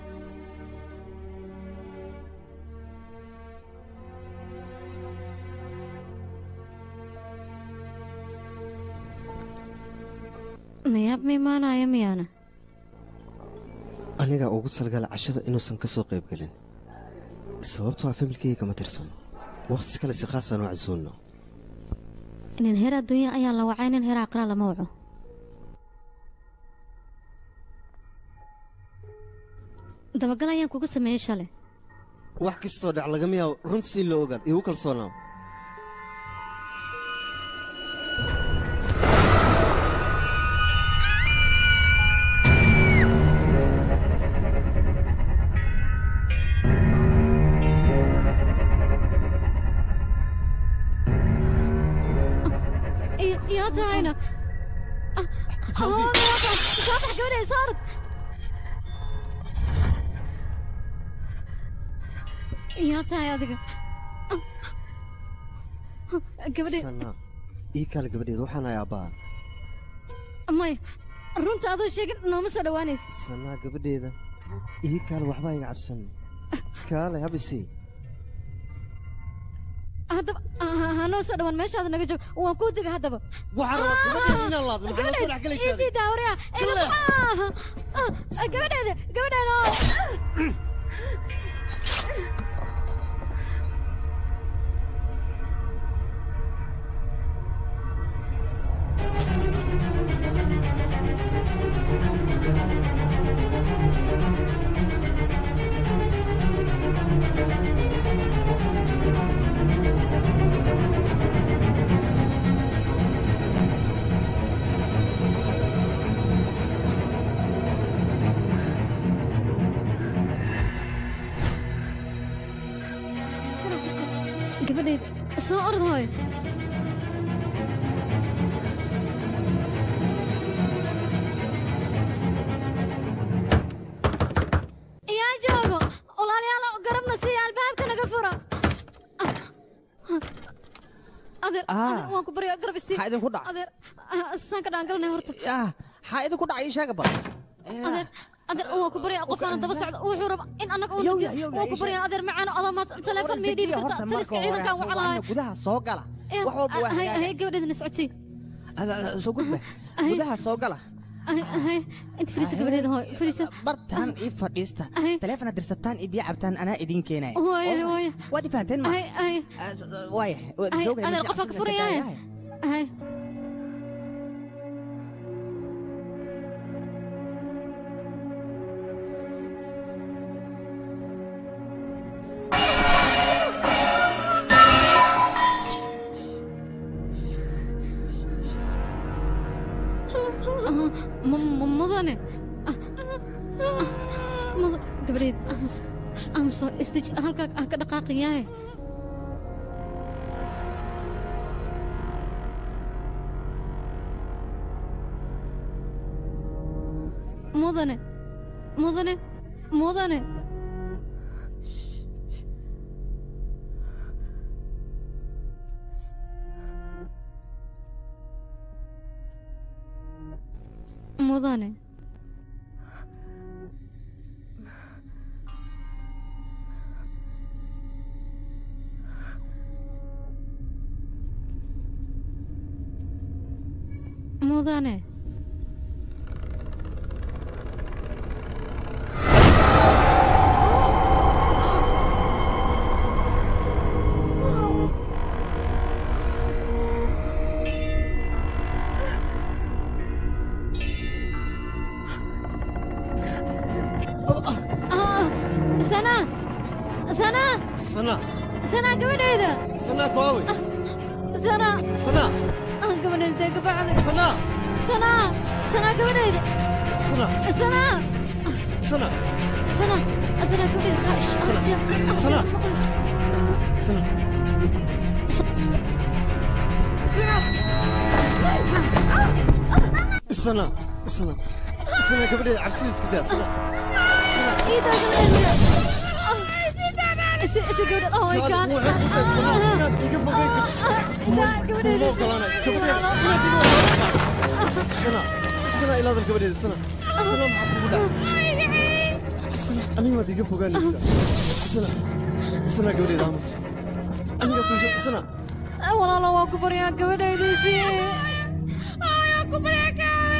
S1: nayaab ma imaanaya miyaana
S15: anigaa ugu talagala cashada inuusan ka soo qayb gelin sababtoo ah familkayga kama tirsano wakhti kale si khaasaan u casuulno
S1: nin heer adduunya ayaa la wacay nin heer aqraa lama waco dabagal ayaan kugu sameeyey shalay
S15: wax kastoo dhac lagama yaabo run si loo ogaad iigu kalsoonaaw
S1: iyo iyo tahayna soo bax gabadheeda soo orod iyo tahay adiga gabadhe
S15: sana ii kale gabadheed waxaan ahay abbaa
S1: maya runta adoo sheegin nooma soo dhowaanaysa
S15: sanaa gabadheeda ii kaale waxbaa iga cabsan kaale habisi
S1: haddaba ha- hanoo soo dhowaan meeshaada naga joog waan kuu diga haddaba
S15: waxaan rabaa gabadheeda inaan laadno maxaa noo soo dhex galaysaa
S1: isii daawariya gabadheeda gabadheeda oo gabadheed soo orod hooy yaa joogo walaalayaal garabna siiya albaabka naga fura adeer adeer, waan ku baryaa garab isii
S14: Maxaa idinku dhacay?
S1: adeer ah, saan ka dhaangalanay horta
S14: maxaa idinku dhacay ii sheega bal
S1: adeer adeer waan ku baryaa qofkaana daba socda wuxuu raba in annaga uu
S14: Yow,
S1: nadiyo
S14: yow,
S1: waan ku
S14: ii
S1: baryaa adeer macaano adoo maad teleefon mii dhiibi
S14: horta
S1: karta
S14: marka
S1: taliska
S14: hore
S1: ciidankaan
S14: ha
S1: waxa lahay
S14: gudaha soo gala wax walba waa
S1: hay
S14: hagaagaya.
S1: gabadheedana socodsii
S14: soo gudba gudaha soo gala
S1: hay inta fadhiisa gabadheeda hooy fadhiisa
S14: bartaan ii fadhiista taleefona dirsataan iyo biyo cabtaan anaa idiin keenaya
S1: Waaye, waaye.
S14: waad i fahanteen ma
S1: hay hay
S14: waaya
S1: hay
S14: jooga
S1: adeer
S14: meesha
S1: qofaa ka
S14: cabsida iska
S1: furayaaye
S14: daaya.
S1: hay Ah, mu- mu- mudane Ah, ah, mudan gabadheed aamus aamuso istij halkaa ah ka dhaqaaqayaaye mudane mudane mudane mudane mudane Ah, sana sana
S15: sana
S1: sana gabadheeda
S15: sana koowe
S1: sana
S15: sana
S1: ah gabadheeda dee gabacda
S15: sana
S1: sana sana gabadheeda
S15: sana
S1: sana
S15: sana
S1: sana sana gabadheeda
S15: sana sana sana sana sana sana gabadheeda cabsida iska daa sana
S1: Ida gabadheeda isi isi gabadheeda oh my god
S15: iga fogeyn
S1: gabadheeda
S15: sana sana ilaadal gabadheeda sana sana maxaa kugu dhacay sana aniga waad iga fogaanaysaa sana sana gabadheeda aamus aniga ku sana
S1: walaalo waa ku baryaa gabadheediisi waa ku baryaa kaale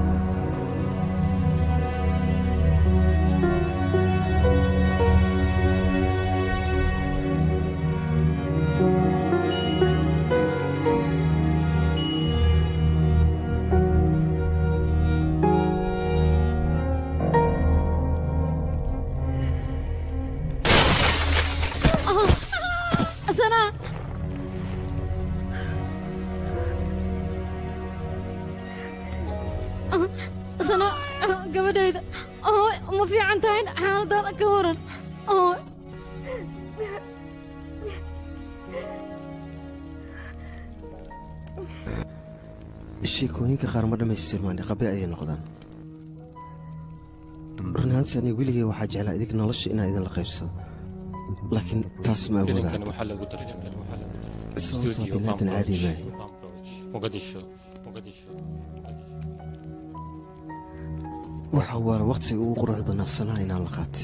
S1: sana sana gabadhayda oo ma fiican tahay xaaladaada ka waran oo
S15: sheekooyinka qaar ma dhammaystirmaan qabe ayay noqdaan run ahaantii aniga weligay waxaa jeclaa idig nolosha inaan idinla qaybsado laakiin taas ma awooda
S2: فيلم كان
S15: hadda
S2: محل قدر كان محل قدر
S15: sababtoo
S2: استوديو
S15: biniaadan
S2: فام
S15: caadi
S2: بروج
S15: maayo
S2: فام بروج مقدشو مقدشو
S15: waxa waala waqtiga ugu quruxda badnaa sanaha inaan la qaatay